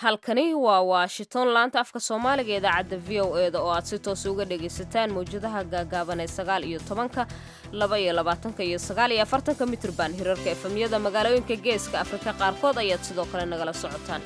halkani waa washington laanta afka soomaaliga idaacadda v o e da oo aad si toos uga dhagaysataan mawjadaha gaagaaban ee sagaal iyo tobanka laba iyo labaatanka iyo sagaal iyo afartanka mitrban hirarka efemyada magaalooyinka geeska afrika qaarkood ayaad sidoo kale nagala socotaan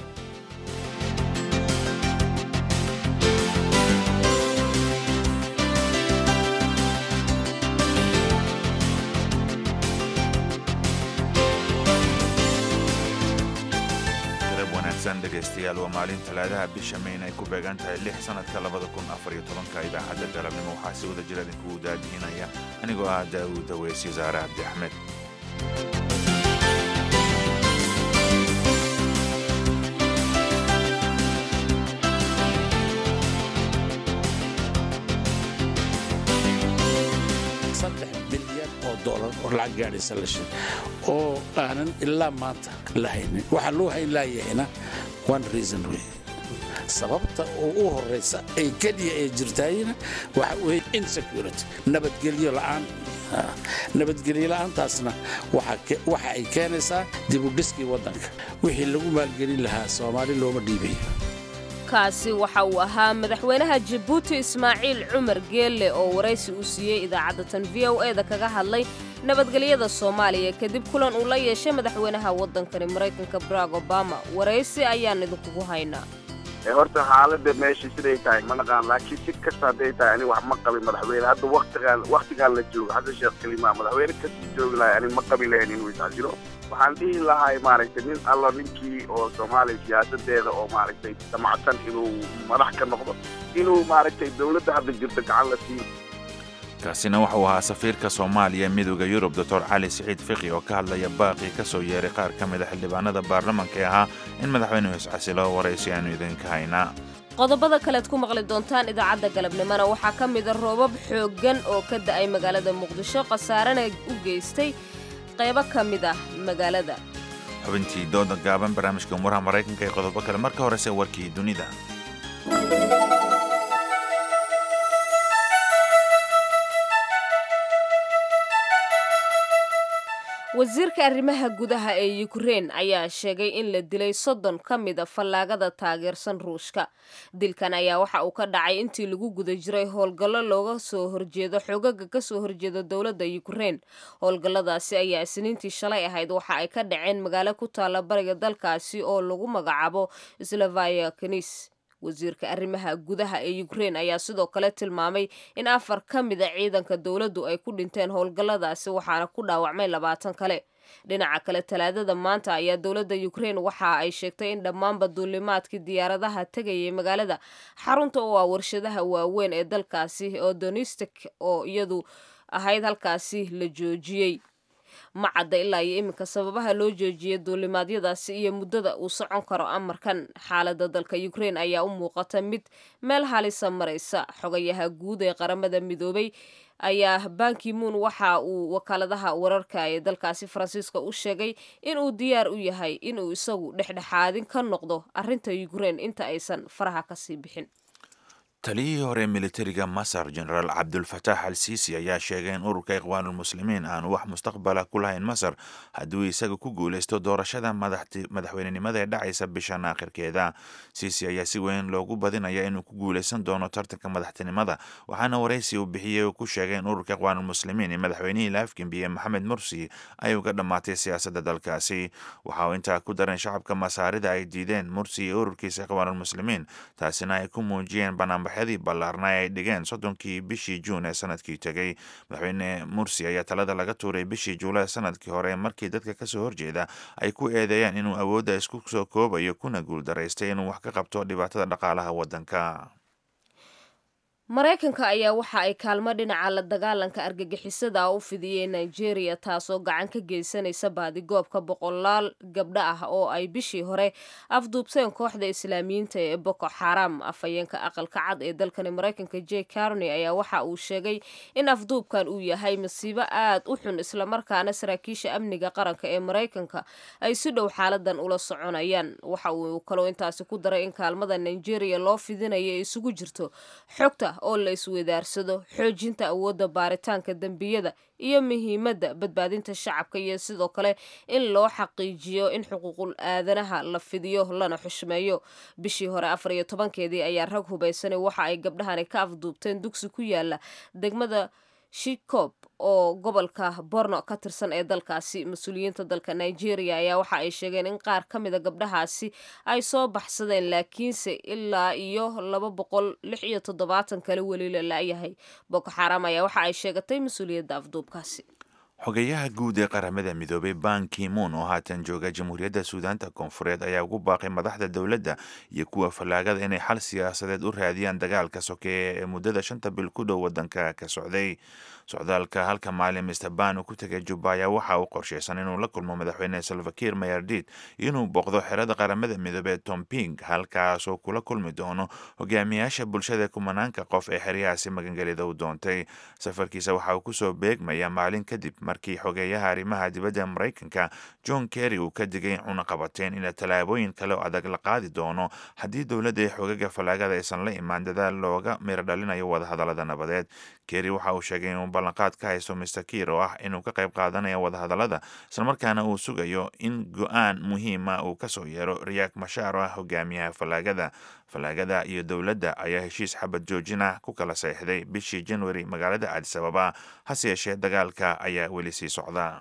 dhegaystayaal waa maalin talaadaha bisha mayn ay ku beegan tahay lix sanadka labada kun afariyo tobanka idaacadda galabnimo waxaa si wada jir idinkugu daadihinaya anigoo ah daawuud daweysyo saare cabdi axmed saddex bilyan oo dolar oo lacag gaadhaysa la sheeg oo aanan ilaa maanta la haynin waxaa loo hayn laayahayna one reason wey sababta oo u horaysa ay keliya ee jirtaayna waxa weye insecurity nabadgelyo la'aan nabadgelyo la'aantaasna waxa ay keenaysaa dibudhiskii waddanka wixii lagu maalgelin lahaa soomaali looma dhiibayo kaasi waxa uu ahaa madaxweynaha jabuuti ismaaciil cumar geelle oo waraysi uu siiyey idaacadda tan v o e da kaga hadlay nabadgelyada soomaaliya kadib kulan uu la yeeshay madaxweynaha waddankani maraykanka barack obama waraysi ayaan idinkugu haynaa horta xaalada meesha siday tahay ma naqaan laakiin si kasta hadday tahay ani wax ma qabin madaxweyne hadda waktigaan waktigaan la joogo xasan sheekh kalimaa madaxweyne kasii joogi lahay ani ma qabi lahayn inuu iscasilo waxaan dhihi lahay maaragtay nin allo ninkii oo soomaaliya siyaasadeeda oo maaragtay damacsan inuu madax ka noqdo inuu maaragtay dowladda hadda jirto gacan la siiyo kaasina wuxuu ahaa safiirka soomaaliya midooda yurub doctor cali siciid fiqi oo ka hadlaya baaqii ka soo yeeray qaar ka mida xildhibaanada baarlamanka ee ahaa in madaxweynuhu iscasilo waraysi aanu idinka haynaa qodobada kalead ku maqli doontaan idaacadda galabnimona waxaa ka mida roobab xooggan oo ka da'ay magaalada muqdisho khasaarana u geystay qaybo ka mid ah magaalada xubintii dooda gaaban barnaamijka umuraha maraykanka ee qodobo kale marka horese warkii dunida wasiirka arrimaha gudaha ee yukrein ayaa sheegay in la dilay soddon ka mida fallaagada taageersan ruushka dilkan ayaa waxa uu ka dhacay intii lagu guda jiray howlgallo looga soo horjeedo xogaga ka soo horjeeda dowladda yukrein howlgalladaasi ayaa isniintii shalay ahayd waxa ay ka dhaceen magaalo ku taalla bariga dalkaasi oo lagu magacaabo slavaya kenis wasiirka arrimaha gudaha ee yukrein ayaa sidoo kale tilmaamay in afar ka mida ciidanka dowladdu ay ku dhinteen howlgalladaasi waxaana ku dhaawacmay labaatan kale dhinaca kale talaadada maanta ayaa dowladda yukrein waxa ay sheegtay in dhammaanba duulimaadkii diyaaradaha tegayay magaalada xarunta oo ah warshadaha waaweyn ee dalkaasi oo donistik oo iyadu ahayd halkaasi la joojiyey ma cadda ilaa iyo iminka sababaha loo joojiyay duulimaadyadaasi iyo muddada uu socon karo amarkan xaaladda dalka yukrein ayaa u muuqata mid meel halisa maraysa xogayaha guud ee qaramada midoobay ayaa bankimuun waxa uu wakaaladaha wararka ee dalkaasi faransiiska u sheegay inuu diyaar u yahay inuu isagu dhexdhexaadin ka noqdo arrinta yukrein inta aysan faraha kasii bixin taliyihii hore militariga masar jenaraal cabdulfataax al siisi ayaa sheegay in ururka ikhwaanulmuslimiin aanu wax mustaqbala ku lahayn masar hadduu isaga ku guulaysto doorashada madaxweynenimada ee dhacaysa bishan aakhirkeeda siisi ayaa si weyn loogu badinaya inuu ku guulaysan doono tartanka madaxtinimada waxaana waraysi uu bixiyey uu ku sheegay in ururka ikhwaanulmuslimiin ee madaxweynihii la afgembiye maxamed mursi ay uga dhammaatay siyaasadda dalkaasi waxa uu intaa ku daran shacabka masaarida ay diideen mursi iyo ururkiisa ikhwaanulmuslimiin taasina ay ku muujiyeen banaanbax dii ballaarna ay dhigeen soddonkii bishii juun ee sanadkii tegey madaxweyne mursi ayaa talada laga tuuray bishii juulaay sanadkii hore markii dadka kasoo horjeeda ay ku eedeeyeen inuu awoodda isku soo koobayo kuna guuldaraystay inuu wax ka qabto dhibaatada dhaqaalaha waddanka maraykanka ayaa waxa ay kaalmo dhinaca la dagaalanka argagixisada u fidiyey nigeria taasoo gacan ka geysanaysa baadigoobka boqolaal gabdho ah oo ay bishii hore afduubteen kooxda islaamiyiinta ee boko xaram afhayeenka aqalka cad ee dalkani maraykanka j carney ayaa waxa uu sheegay in afduubkan uu yahay masiibo aad u xun islamarkaana saraakiisha amniga qaranka ee maraykanka ay si dhow xaaladan ula soconayaan waxa uu kaloo intaasi ku daray in kaalmada nigeria loo fidinayo isugu jirto xogta oo la isweydaarsado xoojinta awoodda baaritaanka dembiyada iyo muhiimadda badbaadinta shacabka iyo sidoo kale in loo xaqiijiyo in xuquuqul aadanaha la fidiyo lana xushmeeyo bishii hore afar iyo tobankeedii ayaa rag hubaysanay waxa ay gabdhahani ka afduubteen dugsi ku yaala degmada shikob oo gobolka borno ka tirsan ee dalkaasi mas-uuliyiinta dalka nigeria ayaa waxa ay sheegeen in qaar ka mida gabdhahaasi ay soo baxsadeen laakiinse ilaa iyo laba boqol lix iyo toddobaatan kale weli la la-yahay boko xaram ayaa waxa ay sheegatay mas-uuliyadda afduubkaasi xogeyaha guud ee qaramada midoobay ban kimun oo haatan jooga jamhuuriyadda suudaanta koonfureed ayaa ugu baaqay madaxda dowladda iyo kuwa fallaagada inay xal siyaasadeed u raadiyaan dagaalka sokeeye ee muddada shanta bil ku dhow waddanka ka socday socdaalka halka maalin mister ban uu ku tegay jubba ayaa waxa uu qorshaysan inuu la kulmo madaxweyne salvakir mayardid inuu booqdo xerada qaramada midoobey tomping halkaasoo kula kulmi doono hogaamiyaasha bulshada kumanaanka qof ee xeryahaasi magangelida u doontay safarkiisa waxa uu kusoo beegmaya maalin kadib markii xogeeyaha arrimaha dibadda maraykanka john kerry uu ka digay cunaqabateen in tallaabooyin kale oo adag la qaadi doono haddii dowladda ee xogaga fallaagada aysan la imaan dadaal looga miro dhalinayo wadahadallada nabadeed kerry waxa uu sheegay inuu ballanqaad ka haysto mister kiir oo ah inuu ka qayb qaadanayo wadahadallada islamarkaana uu sugayo in go-aan muhiima uu kasoo yeero riyaak mashaar oo ah hogaamiyaha fallaagada fallaagada iyo dowladda ayaa heshiis xabad joojin ah ku kala saxiixday bishii januari magaalada cadis ababa hase yeeshee dagaalka ayaa weli sii socda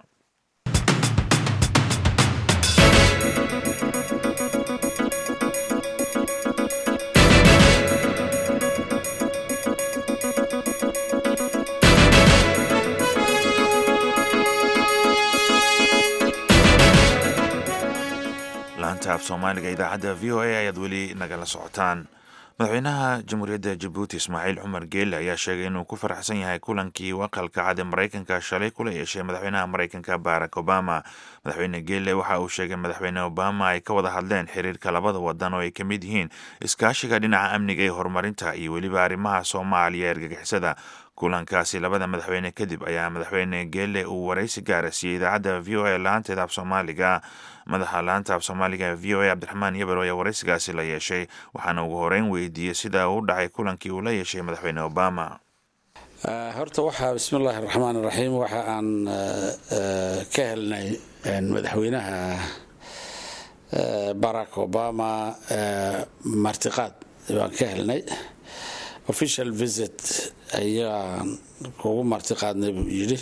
laanta af soomaaliga idaacadda v o a ayaad weli nagala socotaan madaxweynaha jamhuuriyadda jabuuti ismaaciil cumar geelle ayaa sheegay inuu ku faraxsan yahay kulankii uu aqalka cad ee maraykanka shalay kula yeeshay madaxweynaha maraykanka barack obama madaxweyne geelle waxa uu sheegay madaxweyne obama ay ka wada hadleen xiriirka labada wadan oo ay ka mid yihiin iskaashiga dhinaca amniga iyo horumarinta iyo weliba arrimaha soomaaliya ergagixisada kulankaasi labada madaxweyne kadib ayaa madaxweyne geelle uu waraysi gaara siiyey idaacadda v o a laanteeda af soomaaliga madaxa laanta af soomaaliga v o a cabdiraxmaan yabel ayaa waraysigaasi la yeeshay waxaana ugu horeyn weydiiyey sida uu dhacay kulankii uu la yeeshay madaxweyne obama horta waxaa bismillaahi raxmaan raxiim waxa aan ka helnay madaxweynaha barack obama martiqaad baan ka helnay official visit ayaan kugu marti qaadnay buu yidhi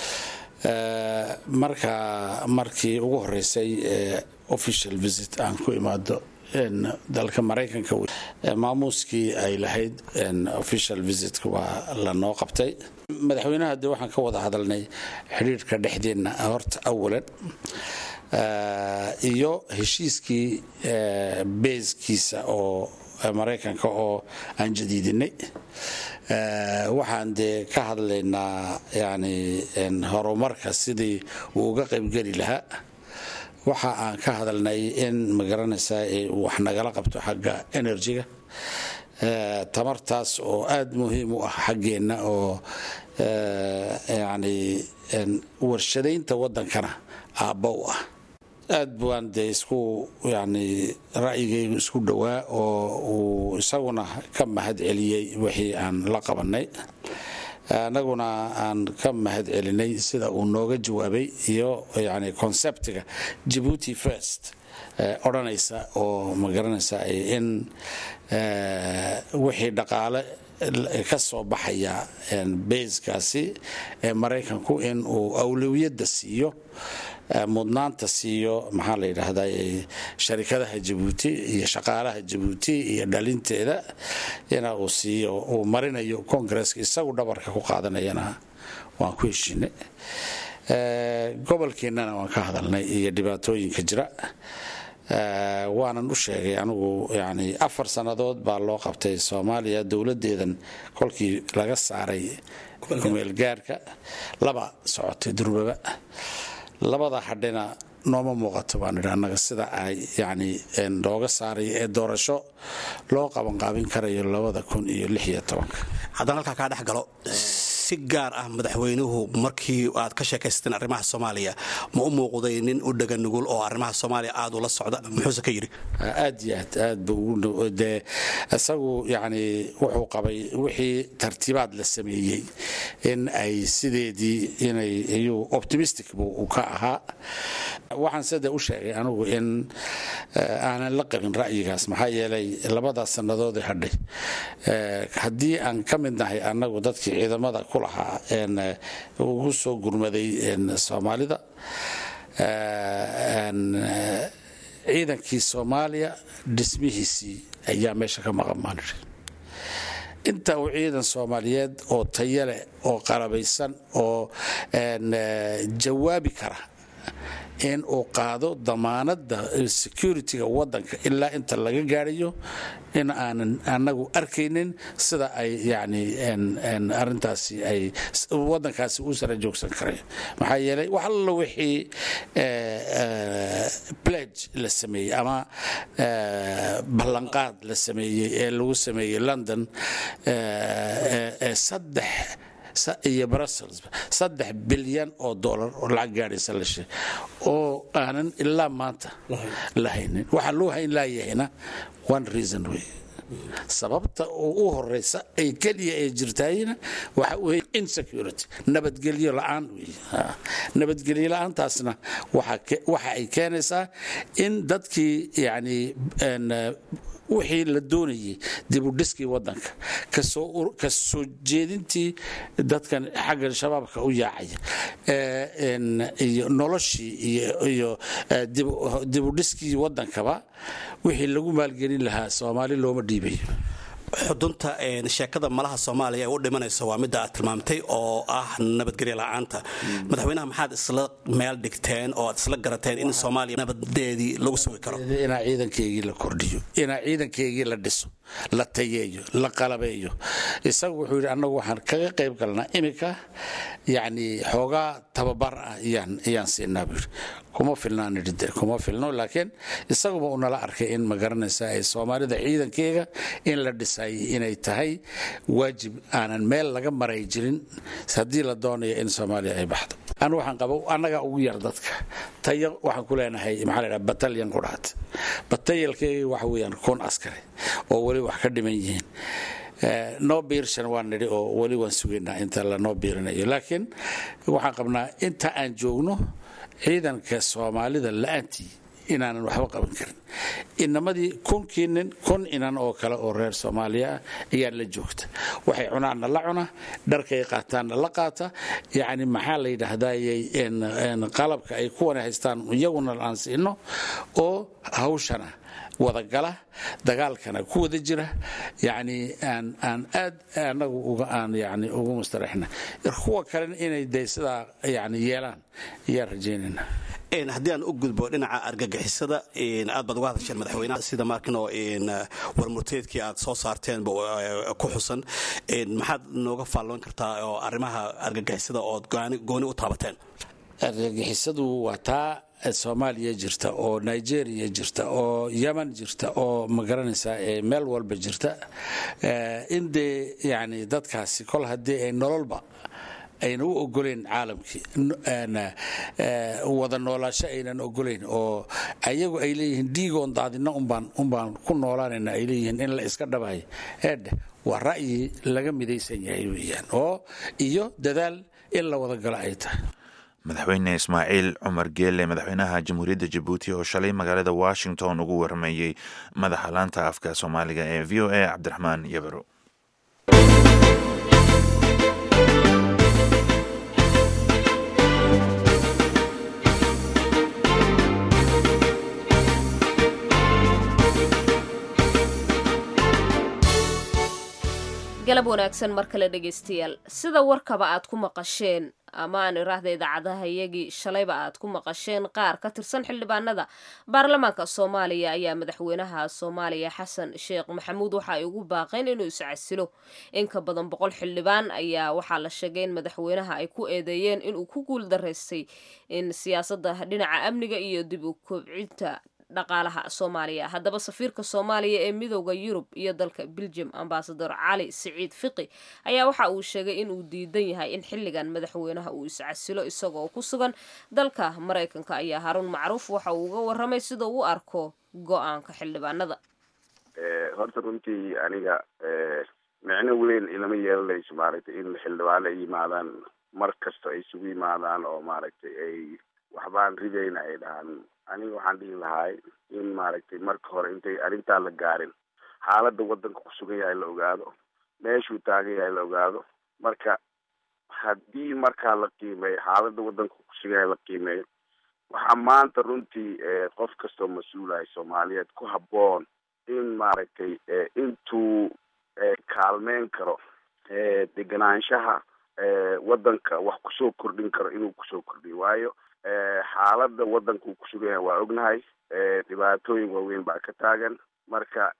marka markii ugu horeysay official visit aan ku imaado dalka maraykanka maamuuskii ay lahayd official visitka waa lanoo qabtay madaxweynaha de waxaan ka wada hadalnay xidhiirhka dhexdeenna horta awalan iyo heshiiskii beeskiisa oo maraykanka oo aan jadiidinay waxaan dee ka hadlaynaa yani horumarka sidii uu uga qaybgeli lahaa waxa aan ka hadalnay in magaranaysaa wax nagala qabto xagga enerjiga tamartaas oo aada muhiim u ah xaggeenna oo yani warshadaynta waddankana aabba u ah aad baan dee isku yani ra'yigaygu isku dhowaa oo uu isaguna ka mahad celiyey wixii aan la qabanay annaguna aan ka mahad celinay sida uu nooga jawaabay iyo yani conceptiga jabuuti first odhanaysa oo magaranaysa in wixii dhaqaale ka soo baxaya bayskaasi ee maraykanku in uu awlawiyadda siiyo mudnaanta siiyo maxaa la yidhaahdaa sharikadaha jabuuti iyo shaqaalaha jabuuti iyo dhalinteeda ina uu siiyo uu marinayo congresska isagu dhabarka ku qaadanayana waan ku heshinay gobolkeennana waan ka hadalnay iyo dhibaatooyinka jira waanan u sheegay anigu yani afar sannadood baa loo qabtay soomaaliya dowladdeedan kolkii laga saaray kumeelgaarka laba socotay durbaba labada hadhina nooma muuqato baan idhi annaga sida ay yani looga saaray ee doorasho loo qabanqaabin karayo labada kun iyo lix iyo tobanka haddaan halkaa kaa dhex galo si si gaar ah madaxweynuhu markii aad ka sheekaysateen arrimaha soomaaliya ma u muuqday nin u dhega nugul oo arrimaha soomaaliya aad ula socda muxuuse ka yidhi aad iyo aad aad buu dee isagu yacni wuxuu qabay wixii tartiibaad la sameeyey in ay sideedii inay iyuu optimistic buu ka ahaa waxaan sida u sheegay anigu in aanan la qabin ra'yigaas maxaa yeelay labadaas sannadood ee hadhay haddii aan ka mid nahay annagu dadkii ciidamada ku lahaa ugu soo gurmaday soomaalida ciidankii soomaaliya dhismihiisii ayaa meesha ka maqan baan idhi inta uu ciidan soomaaliyeed oo tayo leh oo qalabaysan oo jawaabi kara in uu qaado damaanadda security-ga waddanka ilaa inta laga gaarayo in aanan anagu arkaynin sida ay yani arintaasi ay waddankaasi u sara joogsan karayn maxaa yeelay wax allo wixii pledge la sameeyey ama ballanqaad la sameeyey ee lagu sameeyey london ee saddex iyo brussels saddex bilyan oo dollar oo lacag gaadhaysa la sheeg oo aanan ilaa maanta la haynin waxaa loo hayn laayahayna one reason wey sababta oo u horeysa ay keliya ee jirtaayna waxa wey insecurity nabadgelyo la-aan wey nabadgelyo la-aantaasna waxa ay keenaysaa in dadkii yani wixii la doonayay dibudhiskii wadanka ka soo jeedintii dadkan xagga shabaabka u yaacaya iyo noloshii iyo dibudhiskii wadankaba wixii lagu maalgelin lahaa soomaali looma dhiibayo xudunta sheekada malaha soomaaliya ee u dhimanaysa waa midda aad tilmaamtay oo ah nabadgelyo la-aanta madaxweynaha maxaad isla meel dhigteen oo aad isla garateen in soomaaliya nabadeedii lagu sugi karo inaa ciidankeygii la kordhiyo inaa ciidankeygii la dhiso la tayeeyo la qalabeeyo isagu wuxuu yidhi annagu waxaan kaga qayb galnaa iminka yacni xoogaa tababar ah iyaan siinaa buu yidhi kuma filnaan idhi de kuma filno laakiin isaguba uu nala arkay in ma garanaysa ay soomaalida ciidankeyga in la dhisay inay tahay waajib aanan meel laga maray jirin haddii la doonayo in soomaaliya ay baxdo anu waxaan qaba annagaa ugu yar dadka tayo waxaan ku leenahay maxaa la dhaha batalyan ku dhahat batalyankeyga waxa weeyaan kun askari oo weli wax ka dhiman yihiin noo biirshan waan nidhi oo weli waan sugaynaa inta lanoo biirinayo laakiin waxaan qabnaa inta aan joogno ciidanka soomaalida la-aantii inaanan waxba qaban karin inamadii kunkii nin kun inan oo kale oo reer soomaaliya ah ayaa la joogta waxay cunaanna la cuna dharkay qaataanna la qaata yacni maxaa la yidhaahdayy qalabka ay kuwana haystaan iyaguna aan siino oo hawshana wadagala dagaalkana ku wada jira yani aan aan aad anagu uga aan yani ugu mustaraxna kuwa kalena inay de sidaa yani yeelaan ayaan rajaynayna haddii aan u gudbo dhinaca argagixisada aad baad uga hadasheen madaxweynaha sida markinoo warmurteedkii aad soo saarteen ku xusan maxaad nooga faalloon kartaa oo arrimaha argagixisada ood gooni u taabateen argagixisadu waa taa soomaaliya jirta oo nigeria jirta oo yeman jirta oo ma garanaysaa meel walba jirta in dee yani dadkaasi kol haddii ay nololba ayna u ogoleyn caalamkii wada noolaasho aynan ogoleyn oo ayagu ay leeyihiin dhiigoon daadina unbaan ku noolaanayna ay leeyihiin in la iska dhabahay eedhe waa ra'yi laga midaysan yahay weeyaan oo iyo dadaal in la wada galo ay tahay madaxweyne ismaaciil cumar geelle madaxweynaha jamhuuriyadda jabuuti oo shalay magaalada washington ugu warrameeyey madaxa laanta afka soomaaliga ee v o a cabdiraxmaan yabaro galab wanaagsan mar kale dhegaystayaal sida warkaba aad ku maqasheen ama aan iraahda idaacadaha iyagii shalayba aad ku maqasheen qaar ka tirsan xildhibaanada baarlamaanka soomaaliya ayaa madaxweynaha soomaaliya xasan sheekh maxamuud waxa ay ugu baaqeen inuu iscasilo in ka badan boqol xildhibaan ayaa waxaa la sheegay in madaxweynaha ay ku eedeeyeen inuu ku guul daraystay in siyaasadda dhinaca amniga iyo dib u kobcinta dhaqaalaha soomaaliya haddaba safiirka soomaaliya ee midooda yurub iyo dalka belgium ambasador cali siciid fiqi ayaa waxa uu sheegay in uu diidan yahay in xilligan madaxweynaha uu iscasilo isagoo ku sugan dalka maraykanka ayaa haruun macruuf waxa uu uga waramay sida uu arko go-aanka xildhibaanada horta runtii aniga micno weyn ilama yeelanayso maaragtay in xildhibaano ay yimaadaan mar kasta ay isugu yimaadaan oo maaragtay ay waxbaan ridayna ay dhahaan aniga waxaan dhihi lahay in maaragtay marka hore intay arrintaa la gaarin xaaladda waddanka ku sugan yahay la ogaado meeshuu taagan yahay la ogaado marka haddii markaa la qiimeeyo xaaladda waddanka ku sugan yahay la qiimeeyo waxaa maanta runtii qof kastoo mas-uulahay soomaaliyeed ku habboon in maaragtay intuu kaalmeyn karo deganaanshaha waddanka wax kusoo kordhin karo inuu kusoo kordhiyo waayo xaaladda waddanka uu kusugan yahay waa ognahay dhibaatooyin waaweyn baa ka taagan marka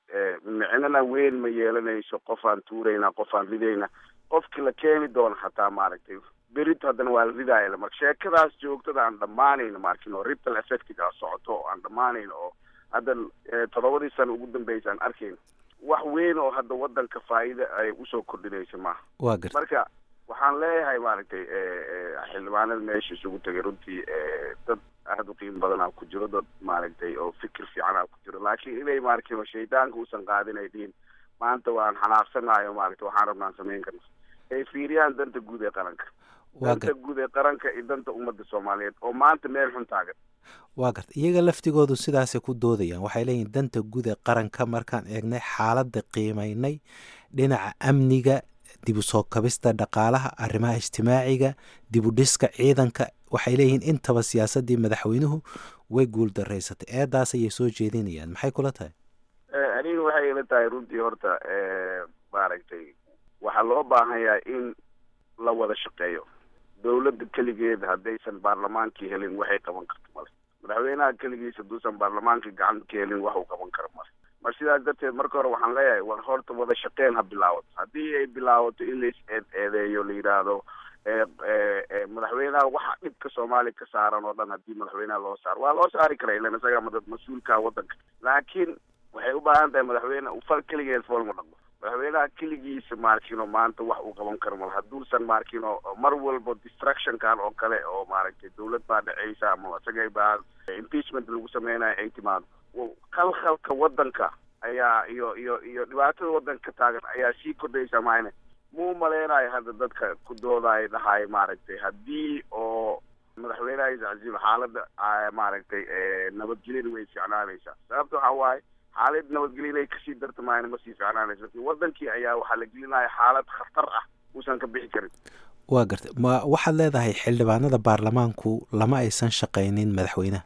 micnana weyn ma yeelanayso qofaan tuurayna qofaan ridayna qofkii la keeni doono xataa maaragtay berito haddana waa la ridaaya marka sheekadaas joogtada aan dhammaanayno markin oo ripple effectiga socoto oo aan dhammaanayno oo hadda toddobadii sano ugu dambeysa aan arkayno wax weyn oo hadda waddanka faa'iida ay usoo kordhinayso maaha waa garta marka waxaan leeyahay maaragtay xildhibaanada meesha isugu tegay runtii dad aada u qiimo badanaa ku jiro dad maaragtay oo fikir fiicanaa ku jiro laakiin inay maaragtay shaydaanka uusan qaadin ay dhihin maanta waan xanaaqsanayo maaragtay waxaan rabnaan samayn karna ay fiiriyaan danta guud ee qaranka danta guud ee qaranka iyo danta ummadda soomaaliyeed oo maanta meel xun taagan waa garta iyaga laftigoodu sidaasay ku doodayaan waxay leeyihin danta guud ee qaranka markaan eegnay xaaladda qiimaynay dhinaca amniga dib u soo kabista dhaqaalaha arrimaha ijtimaaciga dib u dhiska ciidanka waxay leeyihiin intaba siyaasaddii madaxweynuhu way guul daraysatay eedaas ayay soo jeedinayaan maxay kula tahay aniga waxay ila tahay runtii horta maaragtay waxaa loo baahan yahay in la wada shaqeeyo dawladda keligeed haddaysan baarlamaankii helin waxay qaban karto male madaxweynaha keligiis hadduusan baarlamaankii gacanta ka helin wax uu qaban karo male mar sidaas darteed marka hore waxaan leeyahay war horta wada shaqeyn ha bilaawato haddii ay bilaawato in lais eed eedeeyo la yidhaahdo madaxweynaha waxa dhibka soomaaliya ka saaran oo dhan haddii madaxweynaha loo saaro waa loo saari kara ilan isaga madad mas-uulka waddanka laakiin waxay u baahan tahay madaxweyne fal keligeed foolma dhaqmo madaxweynaha keligiisa maarkino maanta wax uu qaban karo mal hadduusan maarkino mar walba distructionkan oo kale oo maaragtay dawlad baa dhaceysa ama isagay baa impeachment lagu sameynayo ay timaado khalkhalka waddanka ayaa iyo iyo iyo dhibaatada waddanka ka taagan ayaa sii kordhaysa maayne muu maleynayo hadda dadka ku doodaay dhahay maaragtay haddii oo madaxweynaha iscasiil xaaladda maaragtay nabadgelina way ficnaanaysaa sababta waxaa waaye xaalad nabadgelya inay kasii darta maayna ma sii ficnaanaysa lakin wadankii ayaa waxaa la gelinaya xaalad khatar ah uusan ka bixi karin waa gartay ma waxaad leedahay xildhibaanada baarlamaanku lama aysan shaqaynin madaxweynaha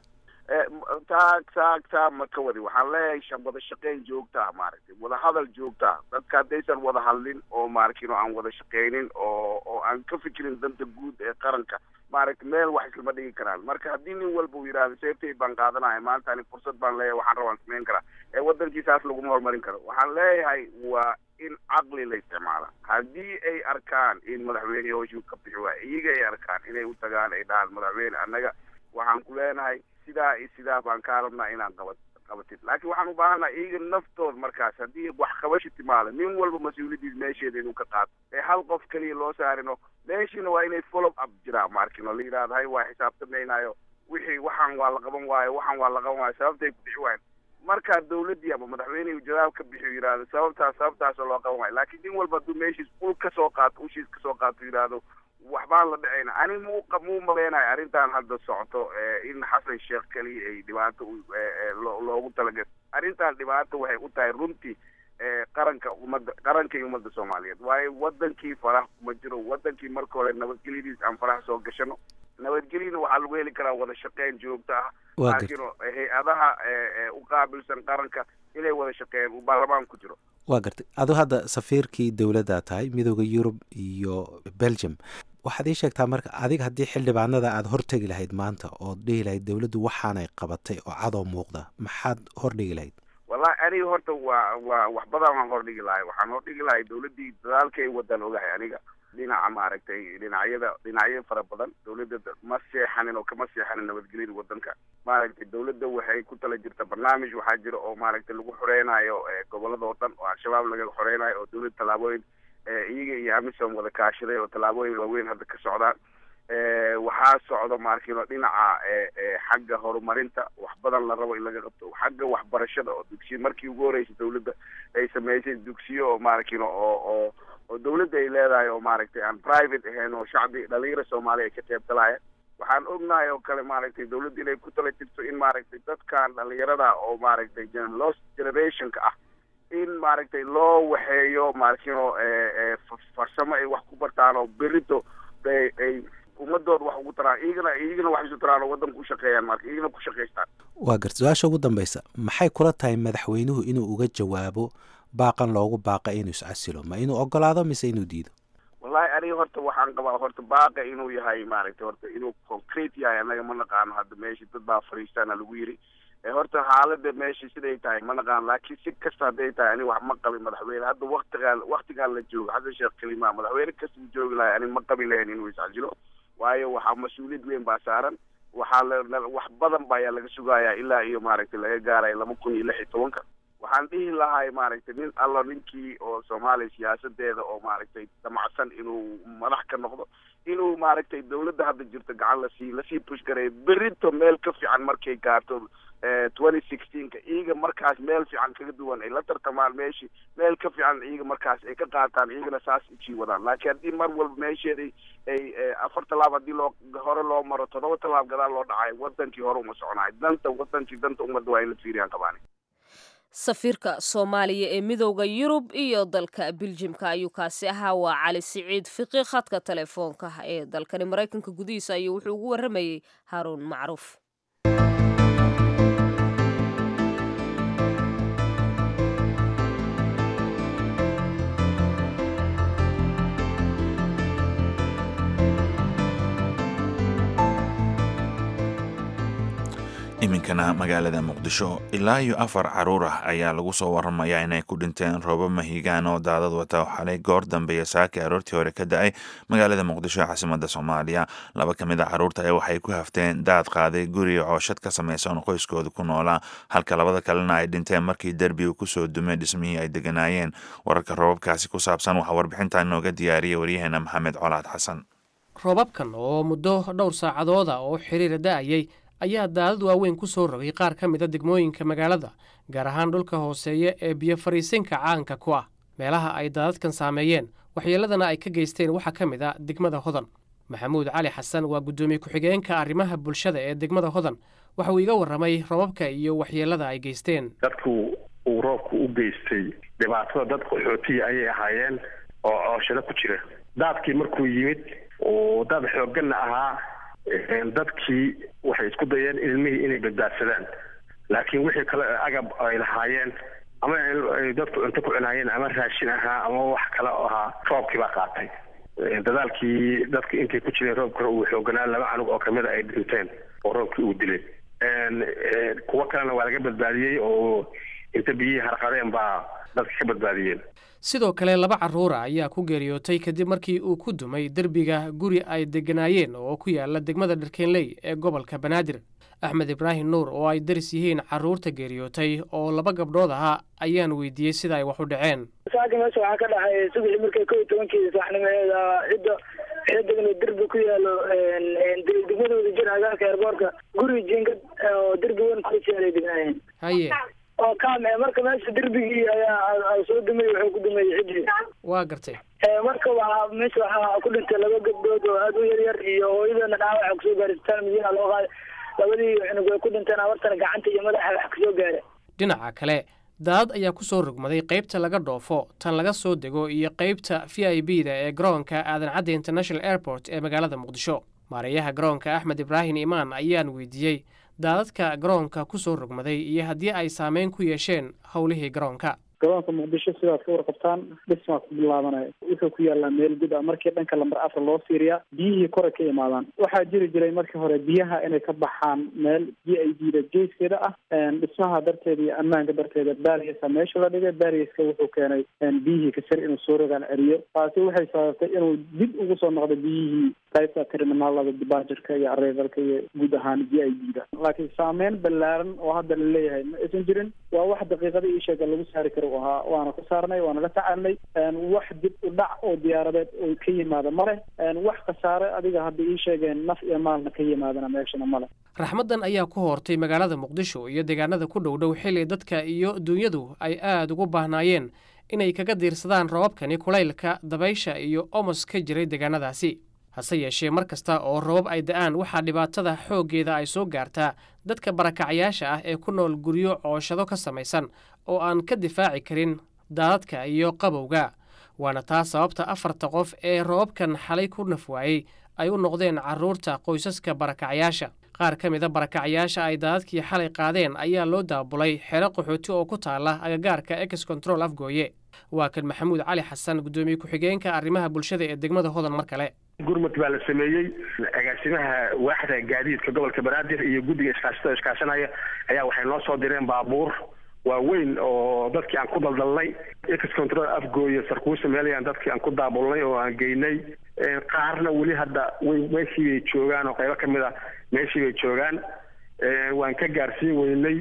taa taa taa ma ka wadi waxaan leeyahay wada shaqeyn joogtaa maaragtay wada hadal joogtaa dadka haddaysan wada hadlin oo maaragtin oo aan wada shaqeynin oo oo aan ka fikirin danta guud ee qaranka maaragtay meel wax islama dhigi karaan marka haddii nin walba uu yidhahdo seeftay baan qaadanaya maanta ani fursad baan leeyahay waxaan rabaan samayn karaa ee waddankiisaas laguma horumarin karo waxaan leeyahay waa in caqli la isticmaala haddii ay arkaan in madaxweyne hooshuu ka bixi waay iyaga ay arkaan inay u tagaan ay dhahaan madaxweyne annaga waxaan ku leenahay sidaa iyo sidaa baan kaa rabnaa inaan qabat qabatid laakiin waxaan u baahannaha iyaga naftood markaas haddii wax qabashi timaado nin walba mas-uuliyadiis meesheeda inuu ka qaato ee hal qof keliya loo saarino meeshiina waa inay follow up jiraan maarkin oo la yidhahdo hay waa xisaabtamaynayo wixii waxaan waa la qaban waayo waxaan waa la qaban waayo sababtay ku bixi waayan markaa dawladdii ama madaxweynehi jawaab ka bixiyo yidhahdo sababtaas sababtaasoo loo qaban waayo laakiin nin walba hadduu meeshiis ul ka soo qaato ushiis ka soo qaato yidhaahdo waxbaan la dhacayna ani mu muu maleynayo arrintan hadda socoto in xasan sheekh keliya ay dhibaato loogu talagal arrintan dhibaato waxay u tahay runtii qaranka ummadda qaranka iyo ummadda soomaaliyeed waayo wadankii farax kuma jiro wadankii marka hore nabadgelyadiis aan farax soo gashano nabadgelyana waxaa lagu heli karaa wada shaqeyn joogto ah laakiin hay-adaha u qaabilsan qaranka inay wada shaqeeyaan uu baarlamaan ku jiro waa gartay adu hadda safiirkii dowladdaa tahay midooda yurub iyo belgium waxaad ii sheegtaa marka adiga haddii xildhibaanada aada hortegi lahayd maanta ood dhihi lahayd dowladdu waxaanay qabatay oo cadoo muuqda maxaad hordhigi lahayd wallahi aniga horta waa waa wax badan waan hordhigi lahay waxaan hordhigi lahay dawladdii dadaalka ay wadaan ogahay aniga dhinaca maaragtay dhinacyada dhinacyo fara badan dawladda ma seexanin oo kama seexanin nabadgelyada wadanka maaragtay dawladda waxay ku tala jirta barnaamij waxaa jira oo maaragtay lagu xoreynayo gobolada oo dhan oo al-shabaab laga xoreynayo oo dawladda tallaabooyin iyaga iyo amisom wada kaashaday oo tallaabooyin waaweyn hadda ka socdaan waxaa socda maarkino dhinaca xagga horumarinta wax badan la rabo in laga qabto xagga waxbarashada oo dugsiyo markii ugu horreysay dawladda ay sameysay dugsiyo oo maarkino oo oo oo dawladda ay leedahay oo maaragtay aan private ahayn oo shacbi dhalinyara soomaaliya ay ka qeybgalaayeen waxaan ognahay oo kale maaragtay dawladda inay ku tala jirto in maaragtay dadkan dhalinyarada oo maaragtay lost generationka ah in maaragtay loo waxeeyo maarkino farsamo ay wax ku bartaan oo berito ay ummadooda wax ugu taraan iyagana iyagana wax isu taraan oo waddanka u shaqeeyaan marka iyagana ku shaqaystaan waa garta su-aasha ugu dambeysa maxay kula tahay madaxweynuhu inuu uga jawaabo baaqan loogu baaqa inuu iscasilo ma inuu ogolaado mise inuu diido wallahi aniga horta waxaan qabaa horta baaqa inuu yahay maaragtay horta inuu concrete yahay annaga ma naqaano hadda meesha dad baa fariistaana lagu yiri horta xaalada meesha siday tahay ma naqaan laakiin si kasta hadday tahay ani wax ma qabin madaxweyne hadda waktigaan waktigaan la joogo xasan sheekh kalima madaxweyne kasta u joogi lahay ani ma qabin lahayn inuu iscasilo waayo waxaa mas-uuliyad weyn baa saaran waxaa la wax badan ba ayaa laga sugayaa ilaa iyo maaragtay laga gaaraya laba kun iyo lix iyo tobanka waxaan dhihi lahay maaragtay nin allo ninkii oo soomaaliya siyaasadeeda oo maaragtay damacsan inuu madax ka noqdo inuu maaragtay dawladda hadda jirto gacan lasii lasii push gareeyo berito meel ka fiican markay gaarto twenty sixteenka iyaga markaas meel fiican kaga duwan ay la tartamaan meeshii meel ka fiican iyaga markaas ay ka qaataan iyagana saas usii wadaan laakiin haddii mar walba meesheeda ay afar tallaab haddii loo hore loo maro toddoba tallaab gadaal loo dhacayo wadankii hore uma soconayo danta wadankii danta ummadda waa in la fiiriyaan qabaani safiirka soomaaliya ee midowda yurub iyo dalka biljimka ayuu kaasi ahaa waa cali siciid fiqi khadka telefoonka ee dalkani maraykanka gudihiisa ayuu wuxuu ugu waramayey haaruun macruuf iminkana magaalada muqdisho ilaa iyo afar caruur ah ayaa lagu soo waramayaa inay ku dhinteen roobo mahigaan oo daadad wata xalay goor dambeeya saaki aroortii hore ka da-ay magaalada muqdisho ee caasimada soomaaliya laba ka mid a caruurta ayaa waxay ku hafteen daad qaaday guriga cooshad ka samaysan qoyskooda ku noolaa halka labada kalena ay dhinteen markii derbiga kusoo dumay dhismihii ay deganaayeen wararka roobabkaasi ku saabsan waxaa warbixintan nooga diyaariyay waryaheena maxamed colaad xasan roobabkan oo muddo dhowr saacadooda oo xiriira da-ayay ayaa daadad waaweyn ku soo rogay qaar ka mida degmooyinka magaalada gaar ahaan dhulka hooseeya ee biyo fariisinka caanka ku ah meelaha ay daadadkan saameeyeen waxyeeladana ay ka geysteen waxaa ka mid a degmada hodan maxamuud cali xasan waa guddoomiye ku-xigeenka arrimaha bulshada ee degmada hodan waxa uu iga warramay robabka iyo waxyeelada ay geysteen dadku uu roobku u geystay dhibaatada dad qaxootiya ayay ahaayeen oo cooshado ku jira daadkii markuu yimid oo dad xoogganna ahaa dadkii waxay isku dayeen ilmihii inay badbaadsadaan laakiin wixii kale agab ay lahaayeen ama dadku cunto ku cunaayeen ama raashin ahaa ama wax kale oo ahaa roobkii baa qaatay dadaalkii dadka intay ku jireen roobka uu xooganaa laba canug oo kamida ay dhinteen oo roobkii uu dilay kuwo kalena waa laga badbaadiyey oo inta biyihii harqadeen baa dadka ka badbaadiyeen sidoo kale laba carruura ayaa ku geeriyootay kadib markii uu ku dumay derbiga guri ay degganaayeen oo ku yaala degmada dharkeenley ee gobolka banaadir axmed ibraahim nuur oo ay daris yihiin carruurta geeriyootay oo laba gabdhood ahaa ayaan weydiiyey sida ay wax u dhaceen saaka meesha waxaa ka dhacay subaxii markay kow iyo tobankii saxnimeeda cidda waxay degna derbi ku yaalo degmadooda jir agaarka eerboorka guri jingad oo derbi weyn kusiyaala degnaayeen haye oo kaam marka meesha derbigii ayaa soo dumay wuxuu ku dumay cidii waa gartay marka waxaa meesha waxaa ku dhintay laba gabdhood oo aada u yar yar iyo hooyadana dhaawaxa kusoo gaaray isbitaal madiina loo qaaday labadii cunug way ku dhinteen abartana gacanta iyo madaxa wax kasoo gaara dhinaca kale daadad ayaa ku soo rogmaday qaybta laga dhoofo tan laga soo dego iyo qaybta v i b da ee garoonka aadan cadde international airport ee magaalada muqdisho maareeyaha garoonka axmed ibraahim imaan ayaan weydiiyey daadadka garoonka ku soo rogmaday iyo haddii ay saameyn ku yeesheen howlihii garoonka garoonka muqdisho sidaad ka warqabtaan dhismaa ku bilaabanaya wuxuu ku yaallaa meel gud ah markii dhanka lamber afar loo fiiriyaa biyihii koray ka imaadaan waxaa jiri jiray markii hore biyaha inay ka baxaan meel g i d da geeskeeda ah dhismaha darteeda iyo ammaanka darteeda barriesa meesha la dhigay barrieska wuxuu keenay biyihii kasar inuu soo rogaan celiyo taasi waxay sababtay inuu dib ugu soo noqdo biyihii qaybta terminaalada dibaajarka iyo arrivalka iyo guud ahaan g i d da laakiin saameyn ballaaran oo hadda la leeyahay ma aysan jirin waa wax daqiiqada ii sheega lagu saari karo u ahaa waana ku saarnay waana la tacaalnay wax dib u dhac oo diyaaradeed oo ka yimaada male wax khasaare adiga hadda ii sheegeen naf iyo maalna ka yimaadana meeshana male raxmaddan ayaa ku hortay magaalada muqdisho iyo deegaanada ku dhow dhow xilli dadka iyo duunyadu ay aada ugu baahnaayeen inay kaga diirsadaan roobabkani kulaylka dabaysha iyo omos ka jiray deegaanadaasi hase yeeshee mar kasta oo roobab ay da'aan waxaa dhibaatada xooggeeda ay soo gaartaa dadka barakacyaasha ah ee ku nool guryo cooshado ka samaysan oo aan ka difaaci karin daadadka iyo qabowga waana taa sababta afarta qof ee roobabkan xalay ku nafwaayey ay u noqdeen carruurta qoysaska barakacyaasha qaar ka mida barakacyaasha ay daadadkii xalay qaadeen ayaa loo daabulay xero qaxooti oo ku taala agagaarka ex control afgooye waa kan maxamuud cali xasan guddoomiye ku-xigeenka arrimaha bulshada ee degmada hodan mar kale gurmud baa la sameeyey agaasimaha waaxda gaadiidka gobolka banaadir iyo guddiga iskaashatada iskaashanaya ayaa waxay noo soo direen baabuur waaweyn oo dadkii aan ku daldalnay ex control afgooye sarkuusa meelayaan dadkii aan ku daabulnay oo aan geynay qaarna weli hadda way meeshii bay joogaan oo qaybo kamid a meeshii bay joogaan waan ka gaarsiin weynay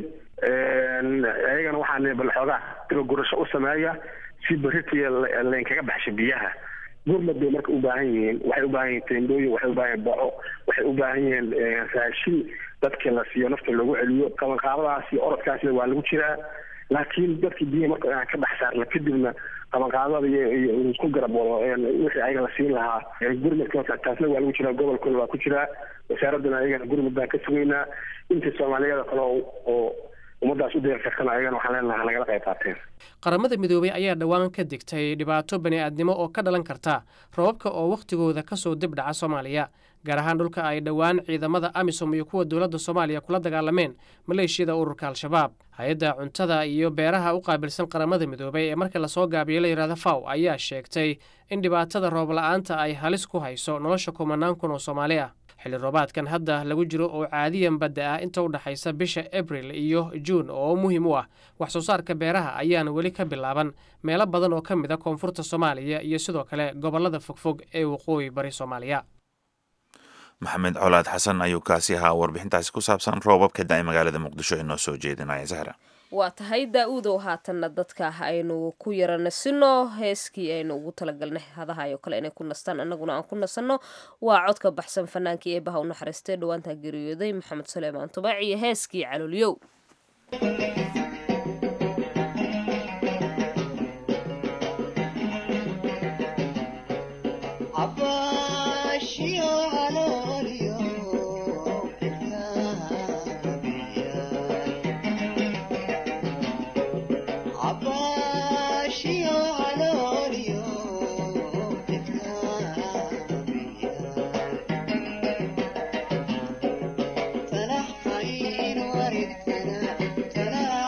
ayagana waxaan bal xoogaa diba gurasho u sameeya si beritiya laynkaga baxsho biyaha gurmad bay marka u baahan yihiin waxay u baahan yihiin teendooyin waxay u baahan yihin boco waxay u baahan yihiin raashin dadka la siiyo nafta lagu celiyo qabanqaabadaas iyo orodkaasna waa lagu jiraa laakiin dadkii biyaha marka aan ka dhex saarna kadibna qabanqaabada iyo isku garab wado wixii ayaga la siin lahaa gurmadka taasna waa lagu jiraa gobolkuna waa ku jiraa wasaaradana ayagana gurmud baan ka sugaynaa intii soomaaliyada kale oo ummadaas u deersartana ayagana waxaan leenaha nagala qayb qaateen qaramada midoobey ayaa dhowaan ka digtay dhibaato bani-aadnimo oo ka dhalan karta robabka oo wakhtigooda ka soo dib dhaca soomaaliya gaar ahaan dhulka ay dhowaan ciidamada amisom iyo kuwa dowladda soomaaliya kula dagaalameen maleeshiyada ururka al-shabaab hay-adda cuntada iyo beeraha u qaabilsan qaramada midoobey ee marka lasoo gaabiyo la yidhahda faw ayaa sheegtay in dhibaatada roob la-aanta ay halis ku hayso nolosha kumanaan kun oo soomaali ah xilli roobaadkan hadda lagu jiro oo caadiyan badda ah inta u dhexaysa bisha abril iyo juun oo muhiim u ah wax soo saarka beeraha ayaana weli ka bilaaban meelo badan oo ka mid a koonfurta soomaaliya iyo sidoo kale gobollada fogfog ee waqooyi bari soomaaliya maxamed colaad xasan ayuu kaasi ahaa warbixintaasi ku saabsan roobabka da-ay magaalada muqdisho ee noo soo jeedinaya sahra waa tahay daa-uudow haatanna dadka aynu ku yara nasino heeskii aynu ugu talagalnay hadahayo kale inay ku nastaan annaguna aan ku nasanno waa codka baxsan fanaankii eebaha u naxariistay dhawaantaa geeriyooday maxamed suleymaan tubaac iyo heeskii caloolyow تنحين ورثنا تنحين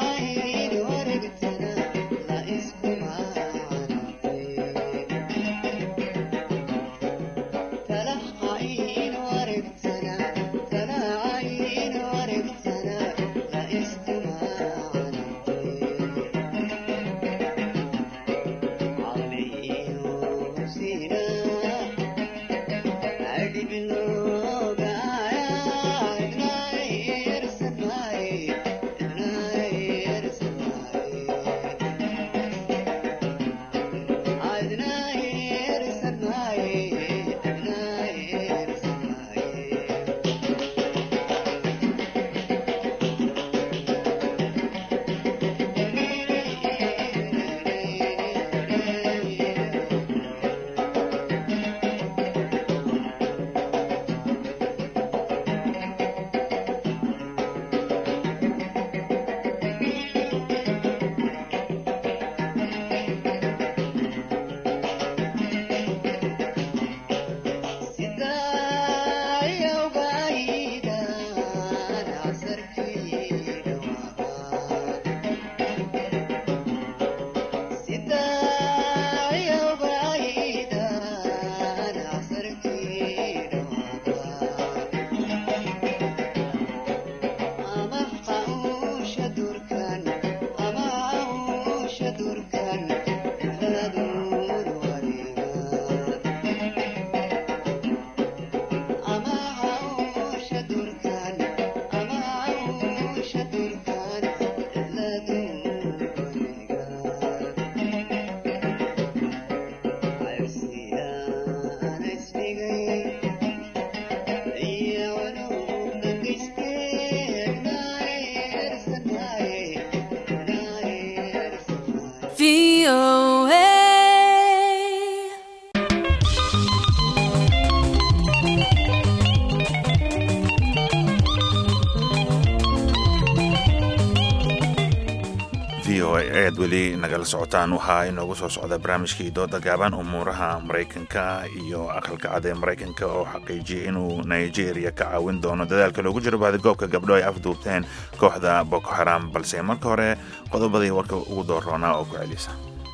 v o a ayaad weli nagala socotaan waxaa inoogu soo socda barnaamijkii dooda gaaban umuuraha maraykanka iyo aqalka cad ee maraykanka oo xaqiijiyay inuu nigeria ka caawin doono dadaalka loogu jiro baadigoobka gabdho ay afduubteen kooxda boko xaram balse marka hore qodobadii warka ugu dooroonaa oo ku celisa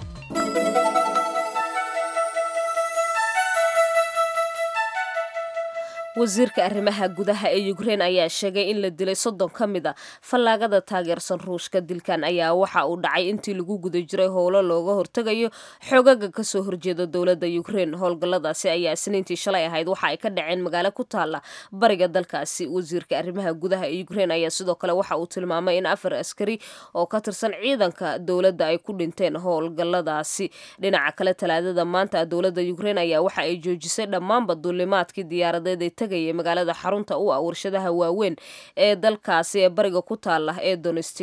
wasiirka arrimaha gudaha ee ukrein ayaa sheegay in la dilay soddon ka mid a fallaagada taageersan ruushka dilkan ayaa waxa uu dhacay intii lagu guda jiray howlo looga hortegayo xoogaga kasoo horjeeda dowladda ukrein howlgalladaasi ayaa isniintii shalay ahayd waxa ay ka dhaceen magaalo ku taala bariga dalkaasi wasiirka arrimaha gudaha ee ukrein ayaa sidoo kale waxa uu tilmaamay in afar askari oo ka tirsan ciidanka dowladda ay ku dhinteen howlgalladaasi dhinaca kale talaadada maanta dowladda ukrein ayaa waxa ay joojisay dhammaanba duulimaadkii diyaaradeed ee tegaya magaalada xarunta u ah warshadaha waaweyn ee dalkaasi ee bariga ku taala ee donestic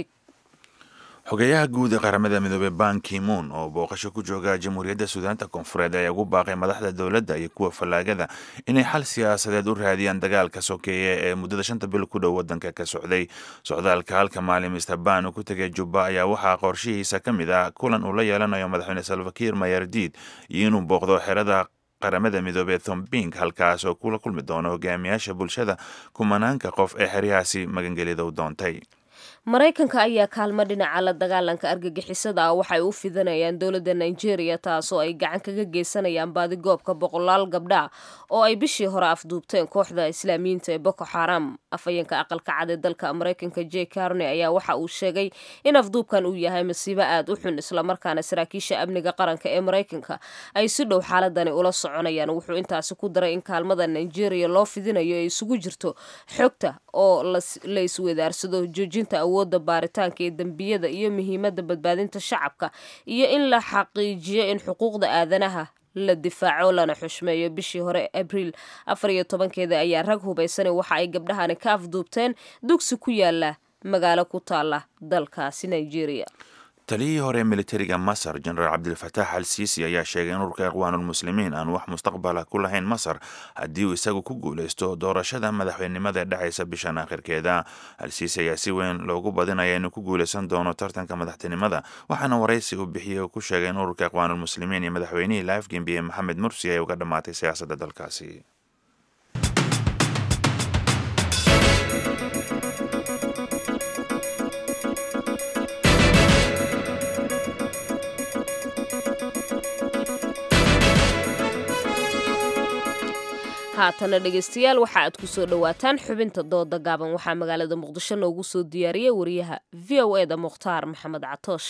xogeyaha guud ee qaramada midoobey ban kimoon oo booqasho ku jooga jamhuuriyadda suudaanta koonfureed ayaa ugu baaqay madaxda dowladda iyo kuwa fallaagada inay xal siyaasadeed u raadiyaan dagaalka sokeeye ee muddada shanta bil ku dhow waddanka ka socday socdaalka halka maalin mister ban uu ku tegay jubba ayaa waxaa qorshihiisa ka mid ah kulan uu la yeelanayo madaxweyne salvakiir mayardiid iyo inuu booqdo xerada qaramada midoobey thombing halkaas oo kula kulmi doono hogaamiyaasha bulshada kumanaanka qof ee xeryahaasi magangelida u doontay maraykanka ayaa kaalmo dhinaca la dagaalanka argagixisada ah waxay u fidanayaan dowladda nigeria taasoo ay gacan kaga geysanayaan baadigoobka boqolaal gabdha oo ay bishii hore afduubteen kooxda islaamiyiinta ee boko xaram afhayeenka aqalka cad ee dalka maraykanka j carney ayaa waxa uu sheegay in afduubkan uu yahay masiibo aad u xun islamarkaana saraakiisha amniga qaranka ee maraykanka ay si dhow xaaladani ula soconayaan wuxuu intaasi ku daray in kaalmada nigeria loo fidinayo ay isugu jirto xogta oo la isweydaarsado joojinta awoodda baaritaanka ee dembiyada iyo muhiimadda badbaadinta shacabka iyo in la xaqiijiyo in xuquuqda aadanaha la difaaco lana xushmeeyo bishii hore abriil afar iyo tobankeeda ayaa rag hubaysana waxa ay gabdhahani ka afduubteen dugsi ku yaala magaalo ku taala dalkaasi nigeria taliyihii hore militariga masar jenaraal cabdilfataax al siisi ayaa sheegay in ururka ikhwaanulmuslimiin aan wax mustaqbala ku lahayn masar haddii uu isagu ku guulaysto doorashada madaxweynenimada ee dhexaysa bishan aakhirkeeda al siisi ayaa si weyn loogu badinaya inuu ku guulaysan doono tartanka madaxtinimada waxaana waraysi uu bixiyey uu ku sheegay in ururka ikhwaanulmuslimiin iyo madaxweynihii la afgembiye maxamed mursi ay uga dhammaatay siyaasadda dalkaasi haatana dhegaystayaal waxa aad ku soo dhowaataan xubinta dooda gaaban waxaa magaalada muqdisho noogu soo diyaariyay wariyaha v o e da mukhtaar maxamed catoosh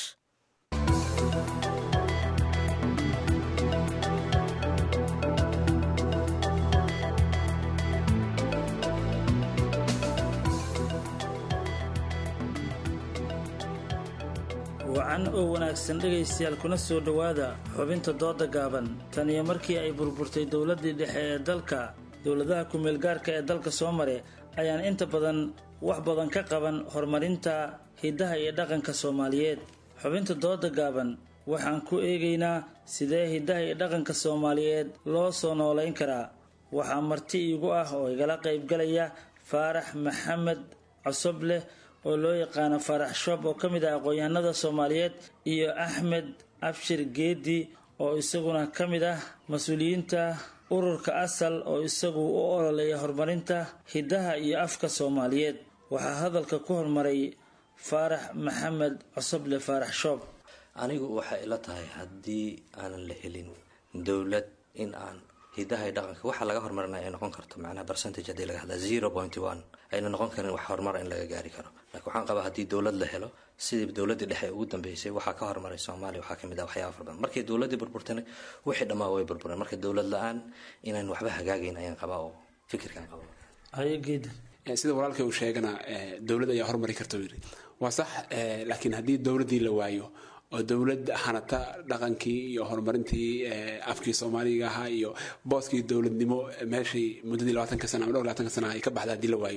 wacan oo wanaagsan dhegaystayaal kuna soo dhowaada xubinta dooda gaaban tan iyo markii ay burburtay dowladdii dhexe ee dalka dowladaha ku-meelgaarka ee dalka soo mare ayaan inta badan wax badan ka qaban horumarinta hiddaha iyo dhaqanka soomaaliyeed xubinta dooda gaaban waxaan ku eegaynaa sidee hiddaha iyo dhaqanka soomaaliyeed loo soo noolayn karaa waxaa marti iigu ah oo igala qaybgalaya faarax maxamed cosobleh oo loo yaqaano faarax shoob oo ka mid ah aqoon-yahanada soomaaliyeed iyo axmed abshir geedi oo isaguna ka mid ah mas-uuliyiinta ururka asal oo isagu u ololeeya horumarinta hiddaha iyo afka soomaaliyeed waxaa hadalka ku hormaray faarax maxamed cosoble faarax shoob anigu waxay ila tahay haddii aanan la helin dowlad in aan hidaha iyo dhaqanka waxa laga horumarinaya ay noqon karto macnaha percentage haddii laga hadlaa zero point one ayna noqon karin wax horumar in laga gaari karo laakiin waxaan qabaa haddii dowlad la helo sidii dowladdii dhexe ugu dambeysay waxaa ka horumaray soomaaliya waxaa kamid ah waxyaaba fara badan markii dowladdii burburtana wixii dhammaa way burbureen marka dowlad la-aan inaan waxba hagaagayn ayaan qabaa oo fikirkaan qaba hayogeeda sida walaalkay uu sheegana dowlad ayaa horumari karta yiri waa sax laakiin haddii dowladdii la waayo oo dowlad hanata dhaqankii iyo horumarintii afkii soomaaliga ahaa iyo booskii dowladnimo meeshii muddadii labaatanka sana ama dhowr labaatanka sana ay ka baxda haddii la waayo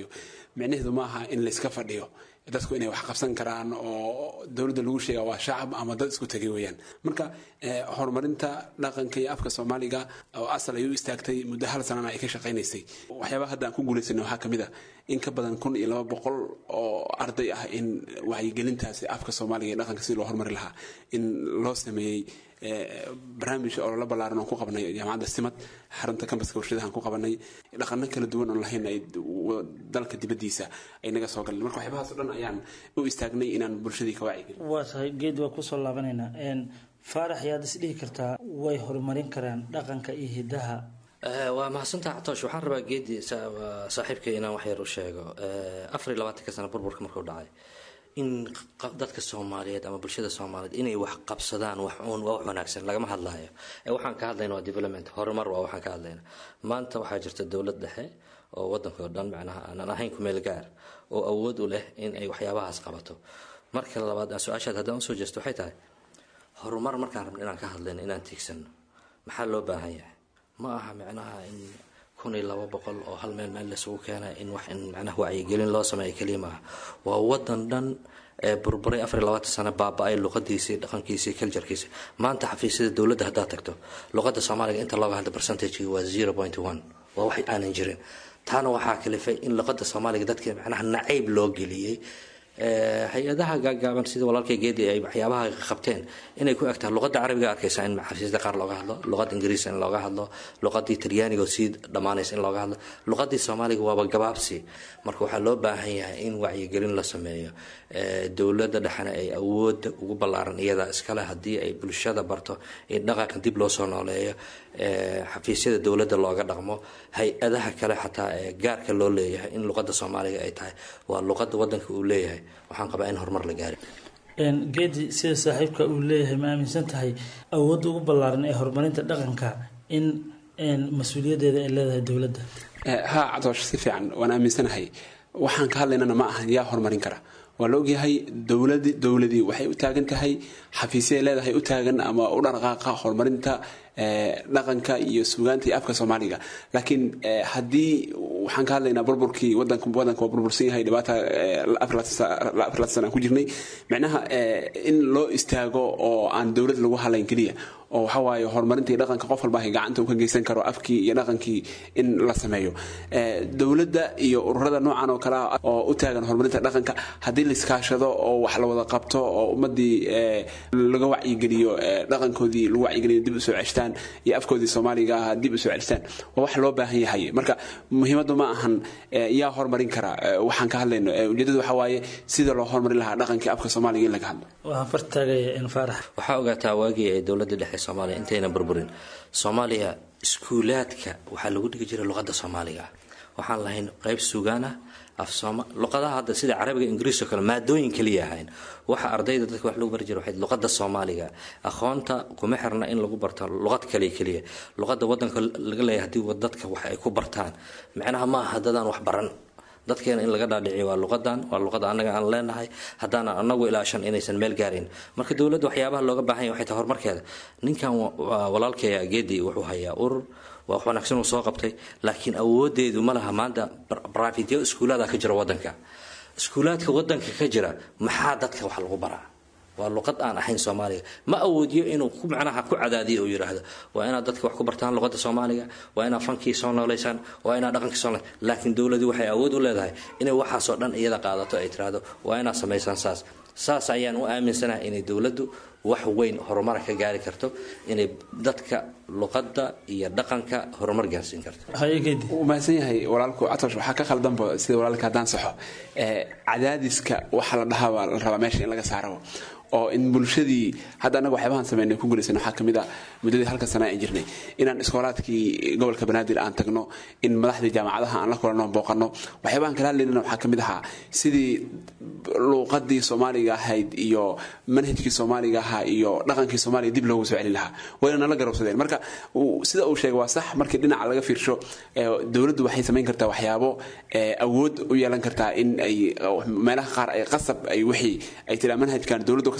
micnaheedu ma aha in layska fadhiyo dadku inay wax qabsan karaan oo dowladda lagu sheega waa shacab ama dad isku tegay weeyaan marka horumarinta dhaqanka iyo afka soomaaliga oo asal ay u istaagtay muddo hal sanana ay ka shaqaynaysay waxyaabaha hadda aan ku guulaysanay waxaa kamid ah in ka badan kun iyo laba boqol oo arday ah in wacyigelintaasi afka soomaaliga iyo dhaqanka si loo horumari lahaa in loo sameeyey barnaamij oo la ballaaran oon ku qabanay jaamacadda simad xarunta kambaska warshadahan ku qabanay dhaqano kala duwan oon lahayn ay dalka dibaddiisa ay naga soo galeen marka waxyaabahaas o dhan ayaan u istaagnay inaan bulshadii ka wacyigelin waa tahay geed waa kusoo laabanaynaa faarax yaad is dhihi kartaa way horumarin karaan dhaqanka iyo hidaha waa mahadsantaha catoosh waxaan rabaa geedi saaxiibkay inaan wax yar u sheego afar iyo labaatanka sana burburka markuu dhacay in dadka soomaaliyeed ama bulshada soomaaliyeed inay wax qabsadaan wax uun waa wax wanaagsan lagama hadlayo ee waxaan ka hadlayna waa development horumar waa waxaan ka hadlayna maanta waxaa jirta dowlad dhexe oo wadanka oo dhan macnaha aanan ahayn kumeel gaar oo awood u leh in ay waxyaabahaas qabato marka labaad su-aashaad haddaan usoo jeesto waxay tahay horumar markaan rabno inaan ka hadlayno inaan tiigsano maxaa loo baahan yahay ma aha micnaha in kun iyo laba boqol oo hal meel meel laisugu keena in wax in macnaha wacyigelin loo sameeyo keliya maaha waa wadan dhan ee burburay afar iyo labaatan sano baaba-ay luqadiisii dhaqankiisii culturekiisi maanta xafiisyada dowladda haddaad tagto luqadda soomaaliga inta looga hadla percentagegi waa zero point one waa wax aanan jirin taana waxaa kalifay in luqadda soomaaliga dadka macnaha nacayb loo geliyey hay-adaha gaagaaban sida walaalkay geedi ay waxyaabaha qabteen inay ku egtahay luqadda carabiga arkaysa in xafiisyada qaar looga hadlo luqadda ingiriis in looga hadlo luqadii talyaaniga oo sii dhammaanaysa in looga hadlo luqadii soomaaliga waaba gabaabsi marka waxaa loo baahan yahay in wacyigelin la sameeyo dowladda dhexena ay awoodda ugu ballaaran iyada iskale haddii ay bulshada barto in dhaqanka dib loo soo nooleeyo xafiisyada dowladda looga dhaqmo hay-adaha kale xataa ee gaarka loo leeyahay in luqadda soomaaliga ay tahay waa luqadda wadanka uu leeyahay waxaan qabaa in horumar la gaari geedi sida saaxiibka uu leeyahay ma aaminsan tahay awoodda ugu ballaaran ee horumarinta dhaqanka in mas-uuliyadeeda ay leedahay dowladda ha cadoosh si fiican waan aaminsanahay waxaan ka hadlaynana ma ahan yaa horumarin kara waa la ogyahay dowladi dowladii waxay u taagan tahay xafiisyaay leedahay u taagan ama u dhaqaaqa horumarinta dhaqanka iyo suugaanta iyo afka soomaaliga laakiin haddii waxaan ka hadlaynaa burburkii wadanka wadanka waa burbursan yahay dhibaata afar sana aan ku jirnay micnaha in loo istaago oo aan dowlad lagu hadlayn keliya oo waxa waaye horumarintii dhaqanka qof walba gacanta uu ka geysan karo afkii iyo dhaqankii in la sameeyo dowladda iyo ururada noocan oo kale ah oo u taagan horumarinta dhaqanka haddii la iskaashado oo wax la wada qabto oo ummadii laga wacyigeliyo dhaqankoodii lagu wacyigeliyo dib usoo ceshtaan iyo afkoodii soomaaliga ah dib usoo ceshtaan waa wax loo baahan yahay marka muhiimaddu ma ahan yaa horumarin kara waxaan ka hadlayno ujeedadu waxa waaye sida loo horumarin lahaa dhaqankii afka soomaaliga in laga hadlo waxaan fartaagaya in faarax waxaa ogaataa waagii ay dowladda dhexe soomaaliya intayna burburin soomaaliya iskuulaadka waxaa lagu dhigi jiray luqadda soomaaliga waxaan lahayn qayb sugaan ah afsooma luqadaha hadda sida carabiga ingiriis oo kale maadooyin kaliya ahayn waxa ardayda dadka wax lagu bari jira waxay luqadda soomaaliga aqoonta kuma xirna in lagu barto luqad kaliya keliya luqadda wadanka laga leeyahay haddii dadka wax ay ku bartaan macnaha ma aha dadaan wax baran dadkeena in laga dhaadhiciyo waa luqadan waa luqada annaga aan leenahay haddaanan anagu ilaashan inaysan meel gaarin marka dowladda waxyaabaha looga baahan yahay waxay tahay horumarkeeda ninkan walaalkeeya geedi wuxuu hayaa urur waa wax wanaagsan uu soo qabtay laakiin awoodeedu ma laha maanta brafityo iskuulaada ka jira wadanka iskuulaadka wadanka ka jira maxaa dadka wax lagu baraa waa luqad aan ahayn soomaaliga ma awoodiyo inuu ku macnaha ku cadaadiyo uu yidhaahdo waa inaad dadka wax ku bartaan luqadda soomaaliga waa inaad fankii soo nooleysaan waa inaad dhaqankii soo laakiin dowladii waxay awood u leedahay inay waxaasoo dhan iyada qaadato ay tiraahdo waa inaad samaysaan saas saas ayaan u aaminsanahay inay dowladdu wax weyn horumar ka gaari karto inay dadka luqadda iyo dhaqanka horumar gaarsiin karto wuu mahadsan yahay walaalku catosh waxaa ka khaldanba sida walaalka haddaan saxo cadaadiska waxa la dhahaa baa la rabaa meesha in laga saaro oo in bulshadii hadda annaga waxyaabahan sameynay ku guulaysan waxaa ka mid a muddadii halka sana aan jirnay inaan iskoolaadkii gobolka banaadir aan tagno in madaxdii jaamacadaha aan la kulanno booqanno waxyaabahan kala hadlaynana waxaa ka mid ahaa sidii luuqadii soomaaliga ahayd iyo manhajkii soomaaliga ahaa iyo dhaqankii soomaaliga dib loogu soo celin lahaa wayna nala garowsadeen marka sida uu sheegay waa sax markii dhinaca laga fiirsho dowladdu waxay samayn kartaa waxyaabo awood u yeelan kartaa in ay meelaha qaar ay qasab ay wixii ay tiraa manhajkan dowladdu ka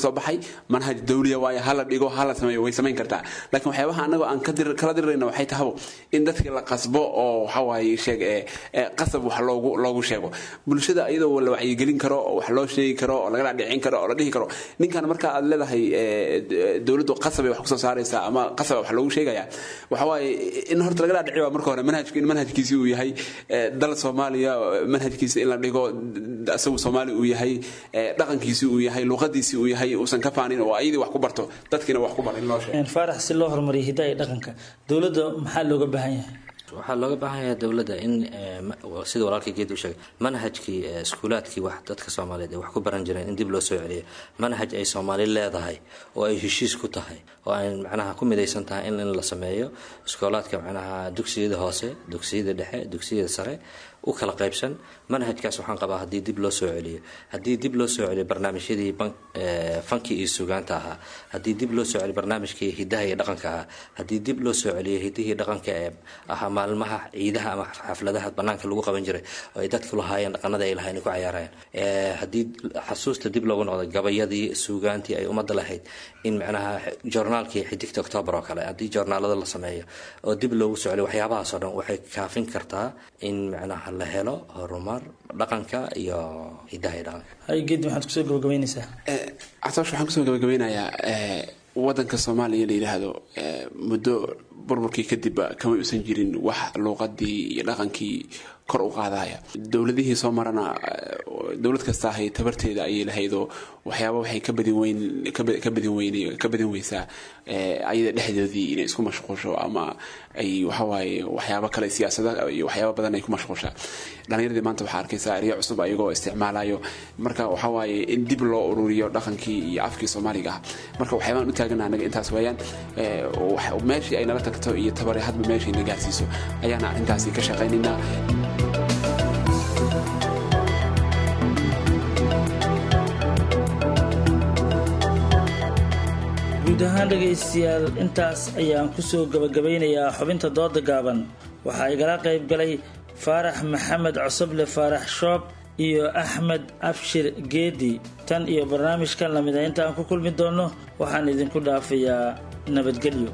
kasoo baxay manhaj dawliya waaye hala dhigo hala sameeyo way samayn kartaa laakiin waxyaabaha anagoo aan kala dirirayna waxay tahabo in dadkii la qasbo oo waxawaaye sheeg qasab wax loogu loogu sheego bulshada iyadoo la wacyigelin karo oo wax loo sheegi karo oo lagala dhicin karo oo la dhihi karo ninkan marka aad leedahay dowladdu qasab ay wax kusoo saaraysaa ama qasab wax loogu sheegaya waxawaaye in horta lagala dhici waa marka hore manhajka in manhajkiisi uu yahay dal soomaaliya manhajkiisa in la dhigo isagu soomaali uu yahay dhaqankiisi uu yahay luqadiisi uu yahay uusan ka faanin oo ayadii wax ku barto dadkiina wax ku bar in loo sheego faarax si loo horumariyo hidaha iyo dhaqanka dowladda maxaa looga baahan yahay waxaa looga baahan yahay dowladda in sida walaalkii geed uu sheegay manhajkii iskuulaadkii wax dadka soomaaliyeed ay wax ku baran jireen in dib loo soo celiyo manhaj ay soomaali leedahay oo ay heshiis ku tahay oo ay macnaha ku midaysan tahay in in la sameeyo iskoolaadka macnaha dugsiyada hoose dugsiyada dhexe dugsiyada sare u kala qaybsan manhajkaas waxaan qabaa haddii dib loo soo celiyo haddii dib loo soo celiyo barnaamijyadii fanki iyo sugaanta ahaa haddii dib loo soo celiyo barnaamijkii hidaha iyo dhaqanka ahaa haddii dib loo soo celiyo hidihii dhaqanka ee ahaa maalmaha ciidaha ama xafladaha banaanka lagu qaban jiray oo ay dadku lahaayeen dhaqanada ay lahayn ku cayaarayeen haddii xasuusta dib loogu noqdo gabayadii suugaantii ay ummadda lahayd in macnaha joornaalkii xidigta octoobar oo kale haddii joornaalada la sameeyo oo dib loogu soo celiyo waxyaabahaas oo dhan waxay kaafin kartaa in macnaha la helo horumar dhaqanka iyo hidaha iyo dhaqanka hay geed maxaad kusoo gabagabeynaysaa casoosh waxaan kusoo gabagabeynayaa wadanka soomaaliya la yidhaahdo muddo burburkii kadibba kama uusan jirin wax luuqadii iyo dhaqankii kor u qaadaya dowladihii soo marana dowlad kasta ahay tabarteeda ayay lahaydoo waxyaaba waxay ka badin weyn ka badin weyn ka badin weysaa ayada dhexdoodii inay isku mashquusho ama ay waxawaaye waxyaaba kale siyaasada iyo waxyaaba badan ay ku mashquushaa dhalinyaradii maanta waxaa arkaysaa eryo cusub ayagoo isticmaalayo marka waxawaaye in dib loo ururiyo dhaqankii iyo afkii soomaaliga ah marka waxyaabaan u taagana anaga intaas weeyaan meeshii ay nala tagto iyo tabari hadba meeshii na gaarsiiso ayaana arrintaasi ka shaqaynaynaa guud ahaan dhegaystayaal intaas ayaan kusoo gabagabaynayaa xubinta dooda gaaban waxaa igala qayb galay faarax maxamed cosoble faarax shoob iyo axmed abshir geedi tan iyo barnaamijkan lamida inta aan ku kulmi doonno waxaan idinku dhaafayaa nabadgelyo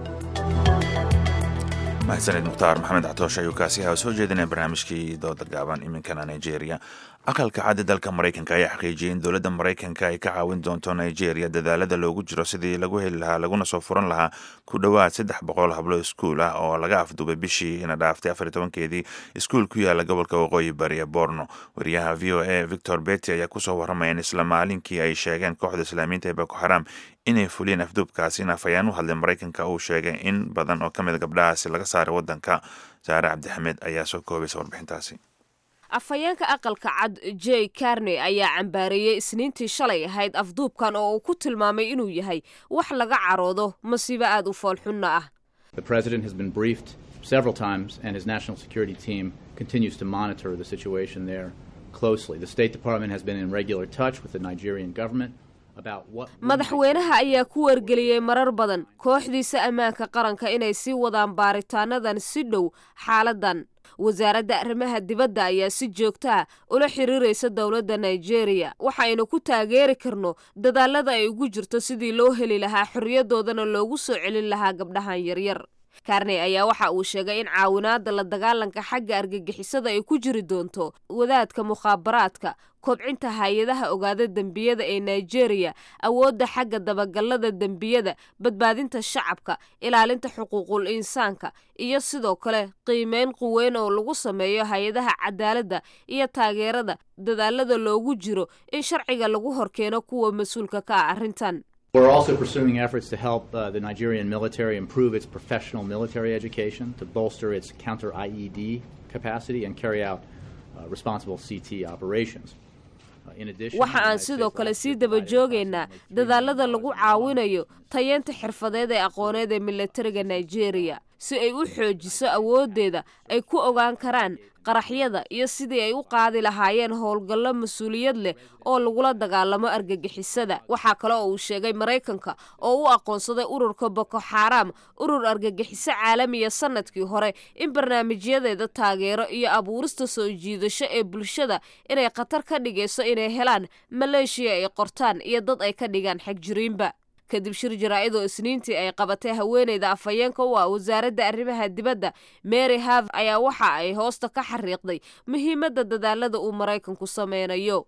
mahadsaned mukhtaar maxamed catoosh ayuu kaasi ahaa soo jeedinaya barnaamijkii dooda gaaban iminkana nigeria aqalka caddi dalka maraykanka ayaa xaqiijiyay in dowladda maraykanka ay ka caawin doonto nigeria dadaalada loogu jiro sidii lagu heli lahaa laguna soo furan lahaa ku dhowaad saddex boqol hablo iskuul ah oo laga afduubay bishii ina dhaaftay afar tobankeedii iskuul ku yaala gobolka waqooyi bari ee borno wariyaha v o a victor beti ayaa kusoo warramaya in isla maalinkii ay sheegeen kooxda islaamiyiinta ee boko xaram inay fuliyeen afduubkaasi afayaan u hadlay maraykanka uu sheegay in badan oo ka mid gabdhahaasi laga saaray waddanka saare cabdixamed ayaa soo koobaysa warbixintaasi afhayeenka aqalka cad j carney ayaa cambaareeyey isniintii shalay ahayd afduubkan oo uu ku tilmaamay inuu yahay wax laga caroodo masiibo aad u foolxunna ah several times and his national security team continues to monitor the situation there closely. The State Department has been in regular touch with the Nigerian government. madaxweynaha ayaa ku wargeliyey marar badan kooxdiisa ammaanka qaranka inay sii wadaan baaritaanadan si dhow xaaladan wasaaradda arrimaha dibadda ayaa si joogtaa ula xiriiraysa dowladda nigeria waxaynu ku taageeri karno dadaalada ay ugu jirto sidii loo heli lahaa xorriyadoodana loogu soo celin lahaa gabdhahan yaryar karney ayaa waxa uu sheegay in caawinaada la dagaalanka xagga argagixisada ay ku jiri doonto wadaadka mukhaabaraadka kobcinta hay-adaha ogaada dembiyada ee nigeria awoodda xagga dabagalada dembiyada badbaadinta shacabka ilaalinta xuquuqul insaanka iyo sidoo kale qiimeyn quweyn oo lagu sameeyo hay-adaha cadaaladda iyo taageerada dadaalada loogu jiro in sharciga lagu horkeeno kuwa mas-uulka ka ah arrintan We're also pursuing efforts to help uh, the Nigerian military improve its professional military education, to bolster its counter IED capacity, and carry out uh, responsible CT operations. waxa aan sidoo kale sii daba joogaynaa dadaalada lagu caawinayo tayeenta xirfadeed ee aqooneed ee milatariga nigeria si ay u xoojiso awooddeeda ay ku ogaan karaan qaraxyada iyo sidii ay u qaadi lahaayeen howlgallo mas-uuliyad leh oo lagula dagaalamo argagixisada waxaa kale oo uu sheegay maraykanka oo u aqoonsaday ururka boko xaaraam urur argagixiso caalamiya sanadkii hore in barnaamijyadeeda taageero iyo abuurista soo jiidasho ee bulshada inay khatar ka dhigayso inay helaan maleeshiya ay qortaan iyo dad ay ka dhigaan xagjiriinba kadib shir jaraa-idoo isniintii ay qabatay haweeneyda afhayeenka u ah wasaaradda arrimaha dibadda mary have ayaa waxa ay hoosta ka xariiqday muhiimadda dadaalada uu maraykanku sameynayo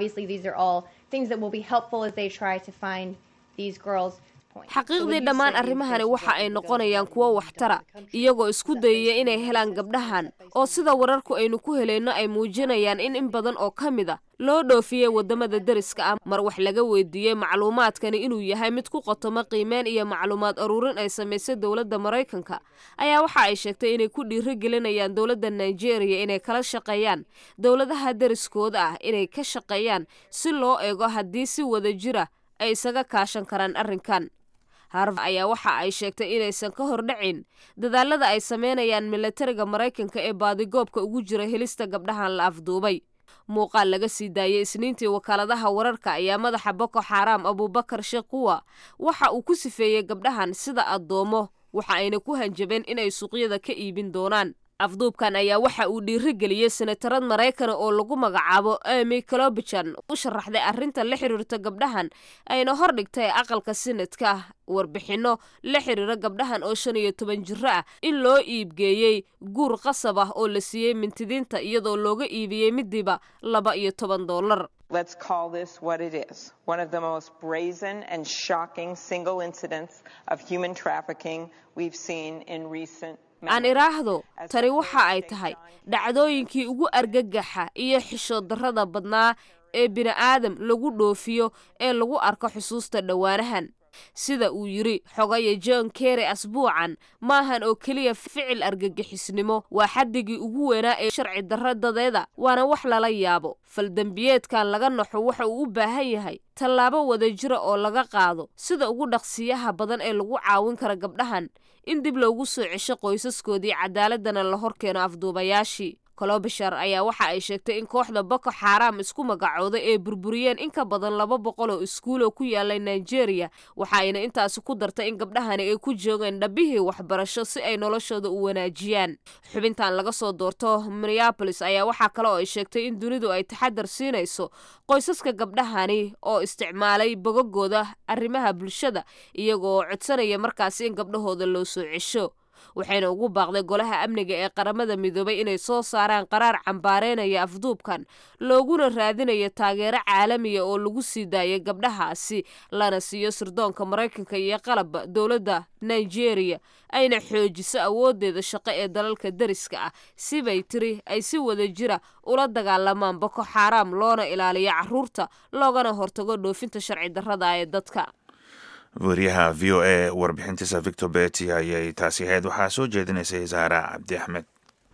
xaqiiqdii dhammaan arrimahani waxa ay noqonayaan kuwo waxtara iyagoo isku dayaya inay helaan gabdhahan oo sida wararku aynu ku helayno ay muujinayaan in in badan oo ka mid a loo dhoofiyey wadamada deriska ah mar wax laga weydiiyey macluumaadkani inuu yahay mid ku qotomo qiimeen iyo macluumaad aruurin ay samaysay dowladda maraykanka ayaa waxa ay sheegtay inay ku dhiiro gelinayaan dowladda nigeria inay kala shaqeeyaan dowladaha deriskooda ah inay ka shaqeeyaan si loo eego haddii si wada jira ay isaga kaashan karaan arrinkan harv ayaa waxa ay sheegtay inaysan ka hordhacin dadaalada ay sameynayaan milatariga maraykanka ee baadigoobka ugu jira helista gabdhahan la afduubay muuqaal laga sii daayay isniintii wakaaladaha wararka ayaa madaxa boko xaaraam abuubakar shekuwa waxa uu ku sifeeyey gabdhahan sida addoomo waxa ayna ku hanjabeen inay suuqyada ka iibin doonaan afduubkan ayaa waxa uu dhiirigeliyey senatarad maraykana oo lagu magacaabo emy clobijan u sharaxday arrinta la xiriirta gabdhahan ayna hordhigtay aqalka sinadka warbixinno la xiriira gabdhahan oo shan iyo toban jiro ah in loo iibgeeyey guur qasab ah oo la siiyey mintidiinta iyadoo looga iibiyey midiiba laba iyo toban dollar Let's call this what it is one of the most brazen and shocking single incidents of human trafficking we've seen in recent aan iraahdo tani waxa ay tahay dhacdooyinkii ugu argagaxa iyo xishood darrada badnaa ee bini'aadam lagu dhoofiyo ee lagu arko xusuusta dhowaanahan sida uu yidri xogaya john kerry asbuucan maahan oo keliya ficil argagixisnimo waa xaddigii ugu weynaa ee sharci darra dadeeda waana wax lala yaabo faldembiyeedkan laga naxo waxa uu u baahan yahay tallaabo wadajira oo laga qaado sida ugu dhaqsiyaha badan ee lagu caawin kara gabdhahan in dib loogu soo cesho qoysaskoodii cadaaladana la horkeeno afduubayaashii kolobishar ayaa waxa ay sheegtay in kooxda boko xaaraam isku magacooday ee burburiyeen in ka badan laba boqol oo iskuuloo ku yaalay nigeria waxa ayna intaasi ku dartay in gabdhahani ay ku joogeen dhabihii waxbarasho si ay noloshooda u wanaajiyaan xubintan laga soo doorto minneabolis ayaa waxaa kale oo ay sheegtay in dunidu ay taxadar siinayso qoysaska gabdhahani oo isticmaalay bogagooda arrimaha bulshada iyagoo codsanaya markaasi in gabdhahooda loo soo cesho waxayna ugu baaqday golaha amniga ee qaramada midoobay inay soo saaraan qaraar cambaareynaya afduubkan looguna raadinayo taageero caalamiya oo lagu sii daayay gabdhahaasi lana siiyo sirdoonka maraykanka iyo qalabba dowladda nigeria ayna xoojiso awoodeeda shaqo ee dalalka deriska ah sibay tiri ay si wada jira ula dagaalamaan boko xaaraam loona ilaaliyo caruurta loogana hortago dhoofinta sharci darrada ee dadka wariyaha v o a warbixintiisa victor beti ayay taasi ahayd waxaa soo jeedinaysay saara cabdi axmed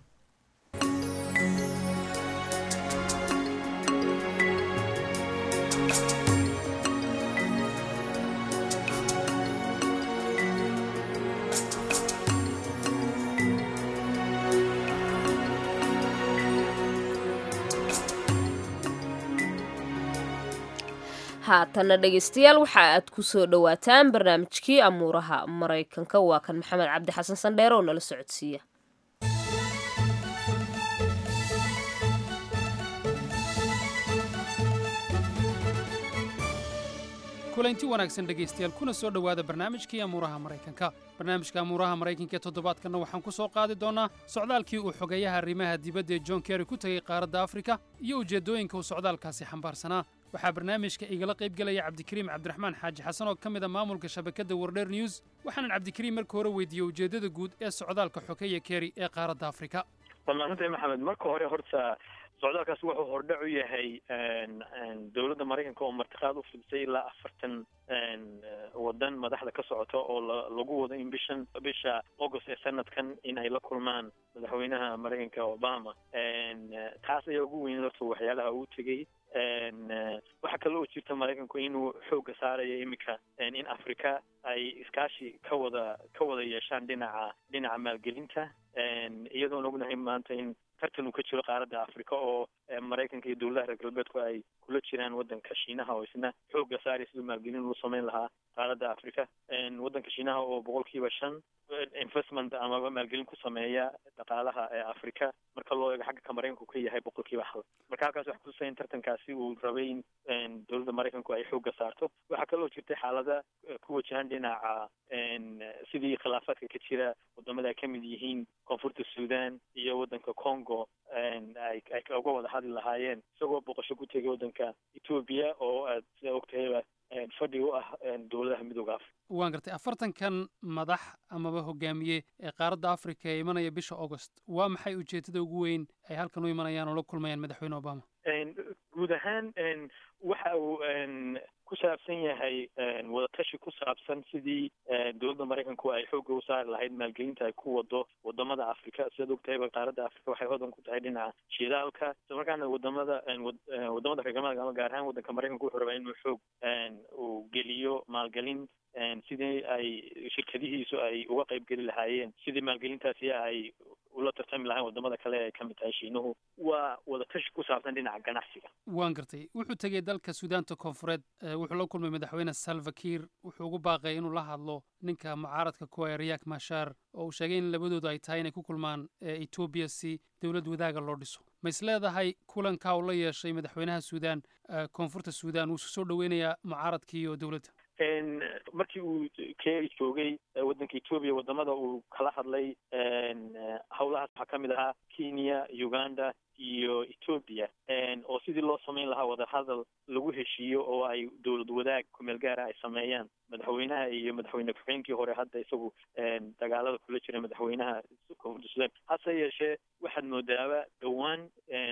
haatanna dhegaystayaal waxa aad ku soo dhowaataan barnaamijkii amuuraha maraykanka waa kan maxamed cabdi xasan sandheer oo nala socodsiiya kulanti wanaagsan dhegaystayaal kuna soo dhowaada barnaamijkii amuuraha maraykanka barnaamijka amuuraha maraykanka ee toddobaadkanna waxaan ku soo qaadi doonnaa socdaalkii uu xogeeyaha arrimaha dibadda ee john kerry ku tegey qaaradda afrika iyo ujeeddooyinka uu socdaalkaasi xambaarsanaa waxaa barnaamijka igala qayb gelaya cabdikariim cabdiraxmaan xaaji xasan oo ka mid a maamulka shabakadda wardheer news waxaanan cabdikariim marka hore weydiiyey ujeeddada guud ee socdaalka xogeeya kerry ee qaaradda afrika wamaadsantahay maxamed marka hore horta socdaalkaas wuxuu hordhac u yahay dowladda maraykanka oo martiqaad u fidisay ilaa afartan wadan madaxda ka socota oo lagu wado in bishan bisha august ee sanadkan in ay la kulmaan madaxweynaha maraykanka obama taas ayaa ugu weyn horta waxyaalaha uu tegey waxaa kale oo jirta maraykanku inuu xoogga saarayo iminka in africa ay iskaashi ka wada ka wada yeeshaan dhinaca dhinaca maalgelinta iyadoon ognahay maanta in tartan uu ka jiro qaaradda africa oo maraykanka iyo dowladaha reer galbeedku ay kula jiraan waddanka shiinaha oo isna xoogga saaraya siduu maalgelin uu samayn lahaa qaaradda africa waddanka shiinaha oo boqolkiiba shan investment amaba maalgelin ku sameeya dhaqaalaha ee africa marka loo eego xagga ka maraykanku ka yahay boqolkiiba hal marka halkaas waxa kutusaya in tartankaasi uu rabay in dowladda maraykanku ay xoogga saarto waxaa kaloo jirtay xaalada ku wajahan dhinaca sidii khilaafaadka ka jira wadamada ay ka mid yihiin koonfurta sudan iyo waddanka congo ay ay uga wada hadli lahaayeen isagoo boqosho ku tegay waddanka etoobiya oo aad sida ogtahayba fadhi u ah dowladaha midooda africa waan gartay afartankan madax amaba hogaamiye ee qaaradda africa ee imanaya bisha augost waa maxay ujeedada ugu weyn ay halkan u imanayaan oo la kulmayaan madaxweyne obama guud ahaan waxa uu ku saabsan yahay wadatashi ku saabsan sidii dowladda maraykanku ay xoogga u saari lahayd maalgelinta ay ku wado wadamada africa sidaad ogtahayba qaaradda africa waxay hodan ku tahay dhinaca shidaalka isla markaana wadamada wadamada reer galbeedka ama gaar ahaan waddanka maraykanku wuxuu rabaa inuu xoog uu geliyo maalgelin sidii ay shirkadihiisu ay uga qayb geli lahaayeen sidii maalgelintaasi ay ula tartami lahayn wadamada kale ay ka mid tahay shiinuhu waa wadatashi ku saabsan dhinaca ganacsiga waan gartay wuxuu tegey dalka suudaanta koonfureed wuxuu la kulmay madaxweyne salva kiir wuxuu ugu baaqay inuu la hadlo ninka mucaaradka kuwa ee riyak mashar oo uu sheegay in labadoodu ay tahay inay ku kulmaan etoobiya si dowlad wadaaga loo dhiso ma is leedahay kulankaa uu la yeeshay madaxweynaha suudaan koonfurta suudaan wuu isu soo dhoweynayaa mucaaradkii iyo dowladda markii uu kea joogay waddanka etoobiya wadamada uu kala hadlay howlahaas waxaa ka mid ahaa kenya uganda iyo etoobiya oo sidii loo samayn lahaa wadahadal lagu heshiiyo oo ay dowlad wadaag kumeel gaara ay sameeyaan madaxweynaha iyo madaxweyne ku-xigeenkii hore hadda isagu dagaalada kula jira madaxweynaha koonfurta sudan hase yeeshee waxaad moodaaba dhowaan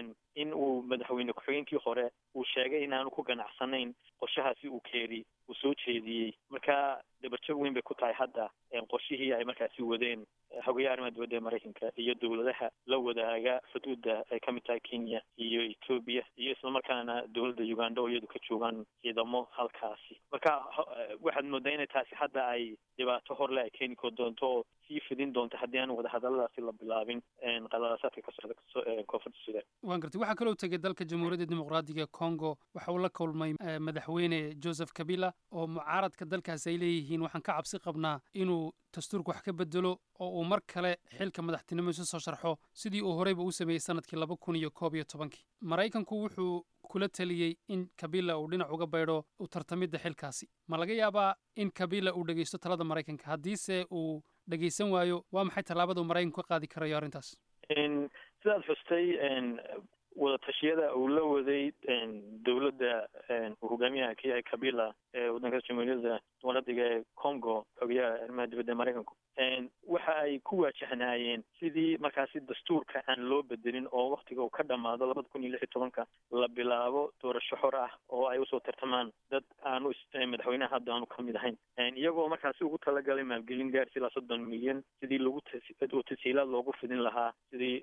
in uu madaxweyne ku-xigeenkii hore uu sheegay inaanu ku ganacsanayn qorshahaasi uu keeri uu soo jeediyey marka dabarjog weyn bay ku tahay hadda qorshihii ay markaasi wadeen xogayaha arrimaha dibadda ee maraykanka iyo dowladaha la wadaaga xuduudda ay ka mid tahay kenya iyo etoobiya iyo islamarkaana dowladda uganda oo iyadu ka joogaan ciidamo halkaasi marka waxaad moodaa inay taasi hadda ay dhibaato horle ay keeni ko doonto oo sii fidin doonto haddii aan wadahadaladaasi la bilaabin qaladasaadka ka socda koonfurta sudan waan gartay waxaa kaloo tegay dalka jamhuuriyadda dimuqraadiga congo waxa uu la kulmay madaxweyne joseph kabila oo mucaaradka dalkaasi ay leeyihiin waxaan ka cabsi qabnaa inuu dastuurka wax ka bedelo oo uu mar kale xilka madaxtinimo isu soo sharxo sidii uu horeyba u sameeyey sanadkii laba kun iyo koob iyo tobankii maraykanku wuxuu kula taliyey in kabila uu dhinac uga baydho u tartamidda xilkaasi ma laga yaabaa in kabila uu dhegeysto talada maraykanka haddiise uu dhegeysan waayo waa maxay tallaabada uu maraykanku ka qaadi karayo arrintaas sidaad xustay wadatashyada uu la waday dowladda uu hogaamiyaha ka yahay kabila ee waddanka jamhuuriyadda dimuqraadiga ee congo xogayaha arrimaha dibadda maraykanku waxa ay ku waajahnaayeen sidii markaasi dastuurka aan loo bedelin oo waktiga uu ka dhamaado labada kun iyo lix iyo tobanka la bilaabo doorasho xor ah oo ay usoo tartamaan dad aanu madaxweynaha hadda aanu kamid ahayn iyagoo markaasi ugu talagalay maalgelin gaarsi ilaa soddon milyan sidii lagu oo tasiilaad loogu fidin lahaa sidii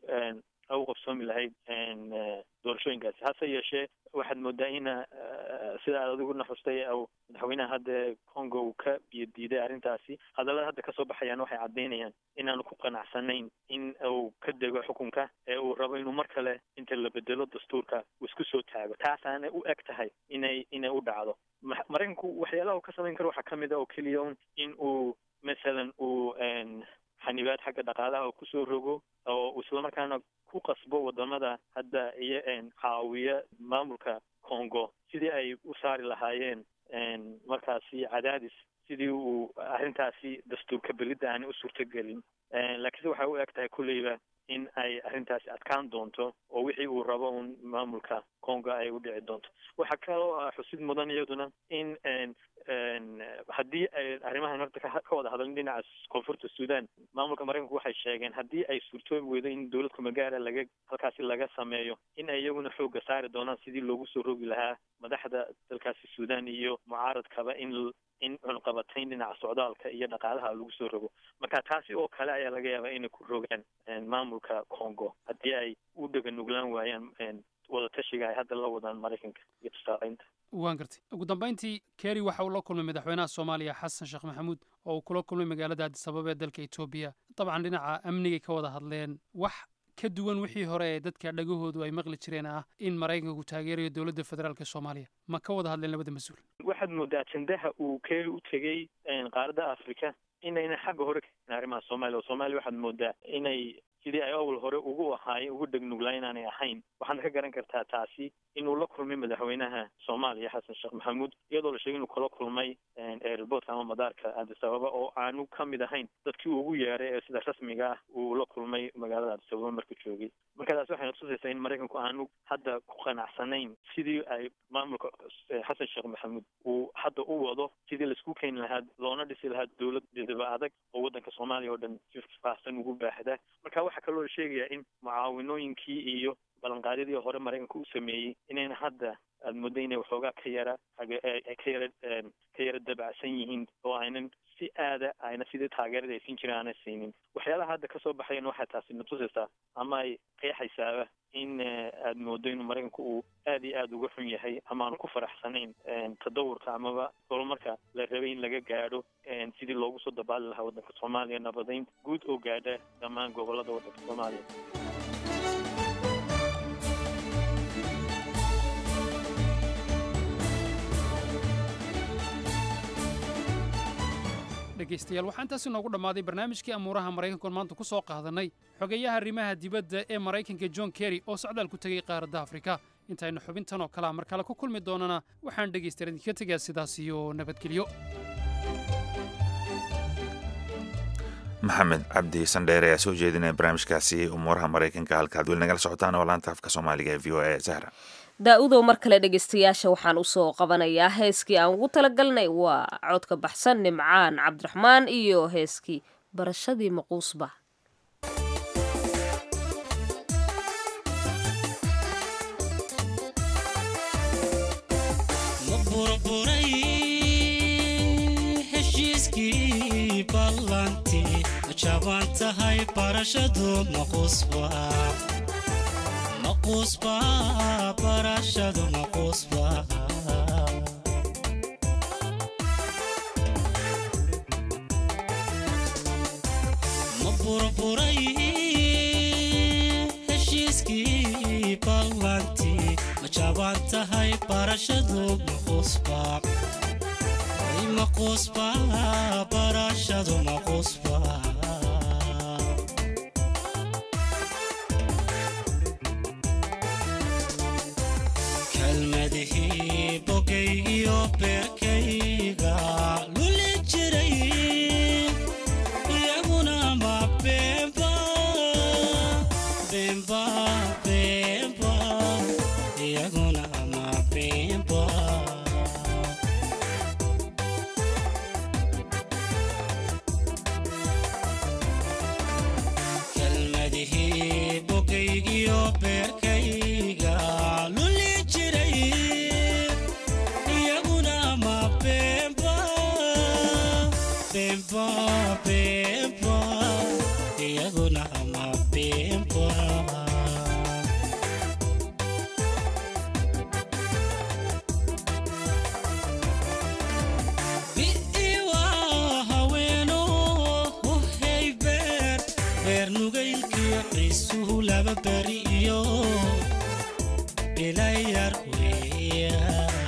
u qabsoomi lahayd doorashooyinkaasi hase yeeshee waxaad moodaa ina sida aad adiguna xustay madaxweynaha hadda congo uu ka biyo diiday arrintaasi hadallada hadda kasoo baxayaan waxay caddaynayaan inaanu ku qanacsanayn in uu ka dego xukunka ee uu rabo inuu mar kale inta la bedelo dastuurka uu isku soo taago taasaana u eg tahay inay inay u dhacdo maraykanku waxyaalaha uu ka samayn karo waxaa kamid a oo keliya un in uu masalan uu xanibaad xagga dhaqaalaha uu kusoo rogo oo islamarkaana ku qasbo wadamada hadda iyo caawiya maamulka congo sidii ay u saari lahaayeen markaasi cadaadis sidii uu arrintaasi dastuurka belidda aanay u suurtogelin laakiinse waxay u eg tahay kulleyba in ay arrintaasi adkaan doonto oo wixii uu rabo un maamulka congo ay u dhici doonto waxaa kaloo ah xusid mudan iyaduna in haddii ay arrimahan horta ka wada hadalin dhinaca koonfurta sudan maamulka maraykanku waxay sheegeen haddii ay suurtoobi weydo in dowlad kumagaara laga halkaasi laga sameeyo in ay iyaguna xooga saari doonaan sidii loogu soo rogi lahaa madaxda dalkaasi sudan iyo mucaaradkaba in in cunqabatayn dhinaca socdaalka iyo dhaqaalaha lagu soo rogo marka taasi oo kale ayaa laga yaabaa inay ku rogaan maamulka congo haddii ay u dhega nuglaan waayaan wadatashiga ay hadda la wadaan maraykanka iyo tusaaleynta waan gartay ugu dambayntii kerry waxa uu la kulmay madaxweynaha soomaaliya xasan sheekh maxamuud oo uu kula kulmay magaalada addis ababa ee dalka etoobiya dabcan dhinaca amnigay ka wada hadleen wax ka duwan wixii hore ee dadka dhagahoodu ay maqli jireen ah in maraykanku taageerayo dowladda federaalk soomaaliya ma ka wada hadleen labada mas-uul waxaad moodaa ajendaha uu kerry u tegey qaaradda africa inayna xagga hore ka arrimaha soomaaliya oo soomaaliya waxaad moodaa inay sidii ay awal hore ugu ahaayeen ugu dhegnuglaan inaanay ahayn waxaadna ka garan kartaa taasi inuu la kulmay madaxweynaha soomaaliya xasan sheekh maxamuud iyadoo la sheegay inuu kala kulmay airportka ama madaarka addis ababa oo aanu ka mid ahayn dadkii ugu yeeray ee sida rasmiga ah uu la kulmay magaalada addis ababa markuu joogay marka taasi waxay natusaysaa in maraykanku aanu hadda ku qanacsanayn sidii ay maamulka xasan sheekh maxamuud uu hadda u wado sidii laisku keeni lahaa loona dhisi lahaa dowlad didaba adag oo waddanka soomaaliya oo dhan si faahsan ugu baahda marka waxaa kaloo la sheegayaa in mucaawinooyinkii iyo ballanqaadyadii hore maraykanka u sameeyey inayna hadda aada muddo inay waxoogaa ka yara ay ka yara ka yara dabacsan yihiin oo aynan si aada ayna sidii taageerada ay siin jireen aanay siinin waxyaalaha hadda kasoo baxayan waxay taasi natusaysaa ama ay qeexaysaaba in aada moodo inuu maraykanku uu aada iyo aada uga xun yahay ama aanu ku faraxsanayn tadawurka amaba horumarka la rabay in laga gaadho sidii loogu soo dabaali lahaa waddanka soomaaliya nabadayn guud oo gaadha dhammaan gobolada waddanka soomaaliya dhegaystayaal waxaa intaasi noogu dhammaaday barnaamijkii amuuraha maraykankoon maanta ku soo qaadanay xogeeyaha arrimaha dibadda ee maraykanka john kerry oo socdaal ku tegey qaaradda afrika intaynu xubintan oo kalea mar kale ku kulmi doonana waxaan dhegaystayaal idinka tegaa sidaas iyo nabadgelyo maxamed cabdi sandheere ayaa soo jeedinaya barnaamijkaasi umuuraha maraykanka halkaad weli nagala socotaan oo laanta afka soomaaliga ee v o a zahra daa-udow mar kale dhegaystayaasha waxaan usoo qabanayaa heeskii aan ugu talagalnay waa codka baxsan nimcaan cabdiraxmaan iyo heeskii barashadii maquusba jaban tahay barashadu maqusba maqusba barashadu maqusba ma burburay heshiiskii ballantii ma jaban tahay barashadu maqusba maqusba barashadu maqusba kalmadihii bogaygiyo beerkayga luli jiray iyaguna ma beenba beenba beenba iyaguna ma beenba kalmadihii bogaygiyo beerkayga luli jiray iyaguna ma beenba beenba beenba iyaguna ma beenba bi'iwa haweeno uhey beer beer nugaylkiyo ciisuhu laba beri iyo bilayar weeya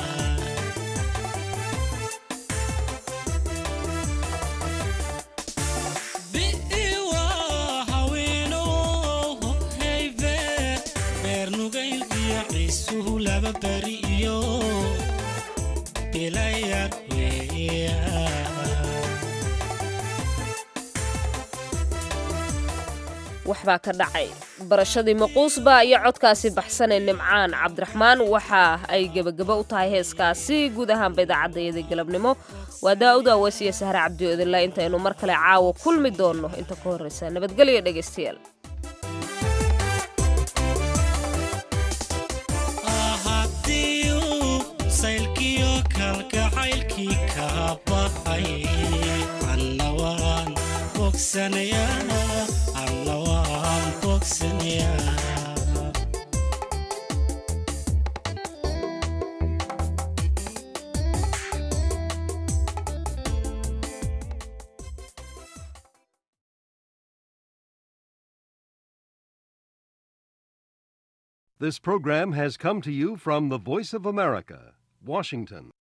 bi'iwa haweeno uhey beer beer nugaylkiyo ciisuhu laba beri iyo bilayar weeya waxbaa ka dhacay barashadii maquusba iyo codkaasi baxsanee nimcaan cabdiraxmaan waxa ay gebagabo u tahay heeskaasi guud ahaanba idaacadayadii galabnimo waa daa'ud aweys iyo sahre cabdi odila intaynu mar kale caawa kulmi doonno inta ka horreysa nabadgelyo dhegaystayaal haddii saylkiyo kalgacaylkii kaa baxay anna waan bogsanayaa anna waan bogsanayaa This program has come to you from the Voice of America, Washington.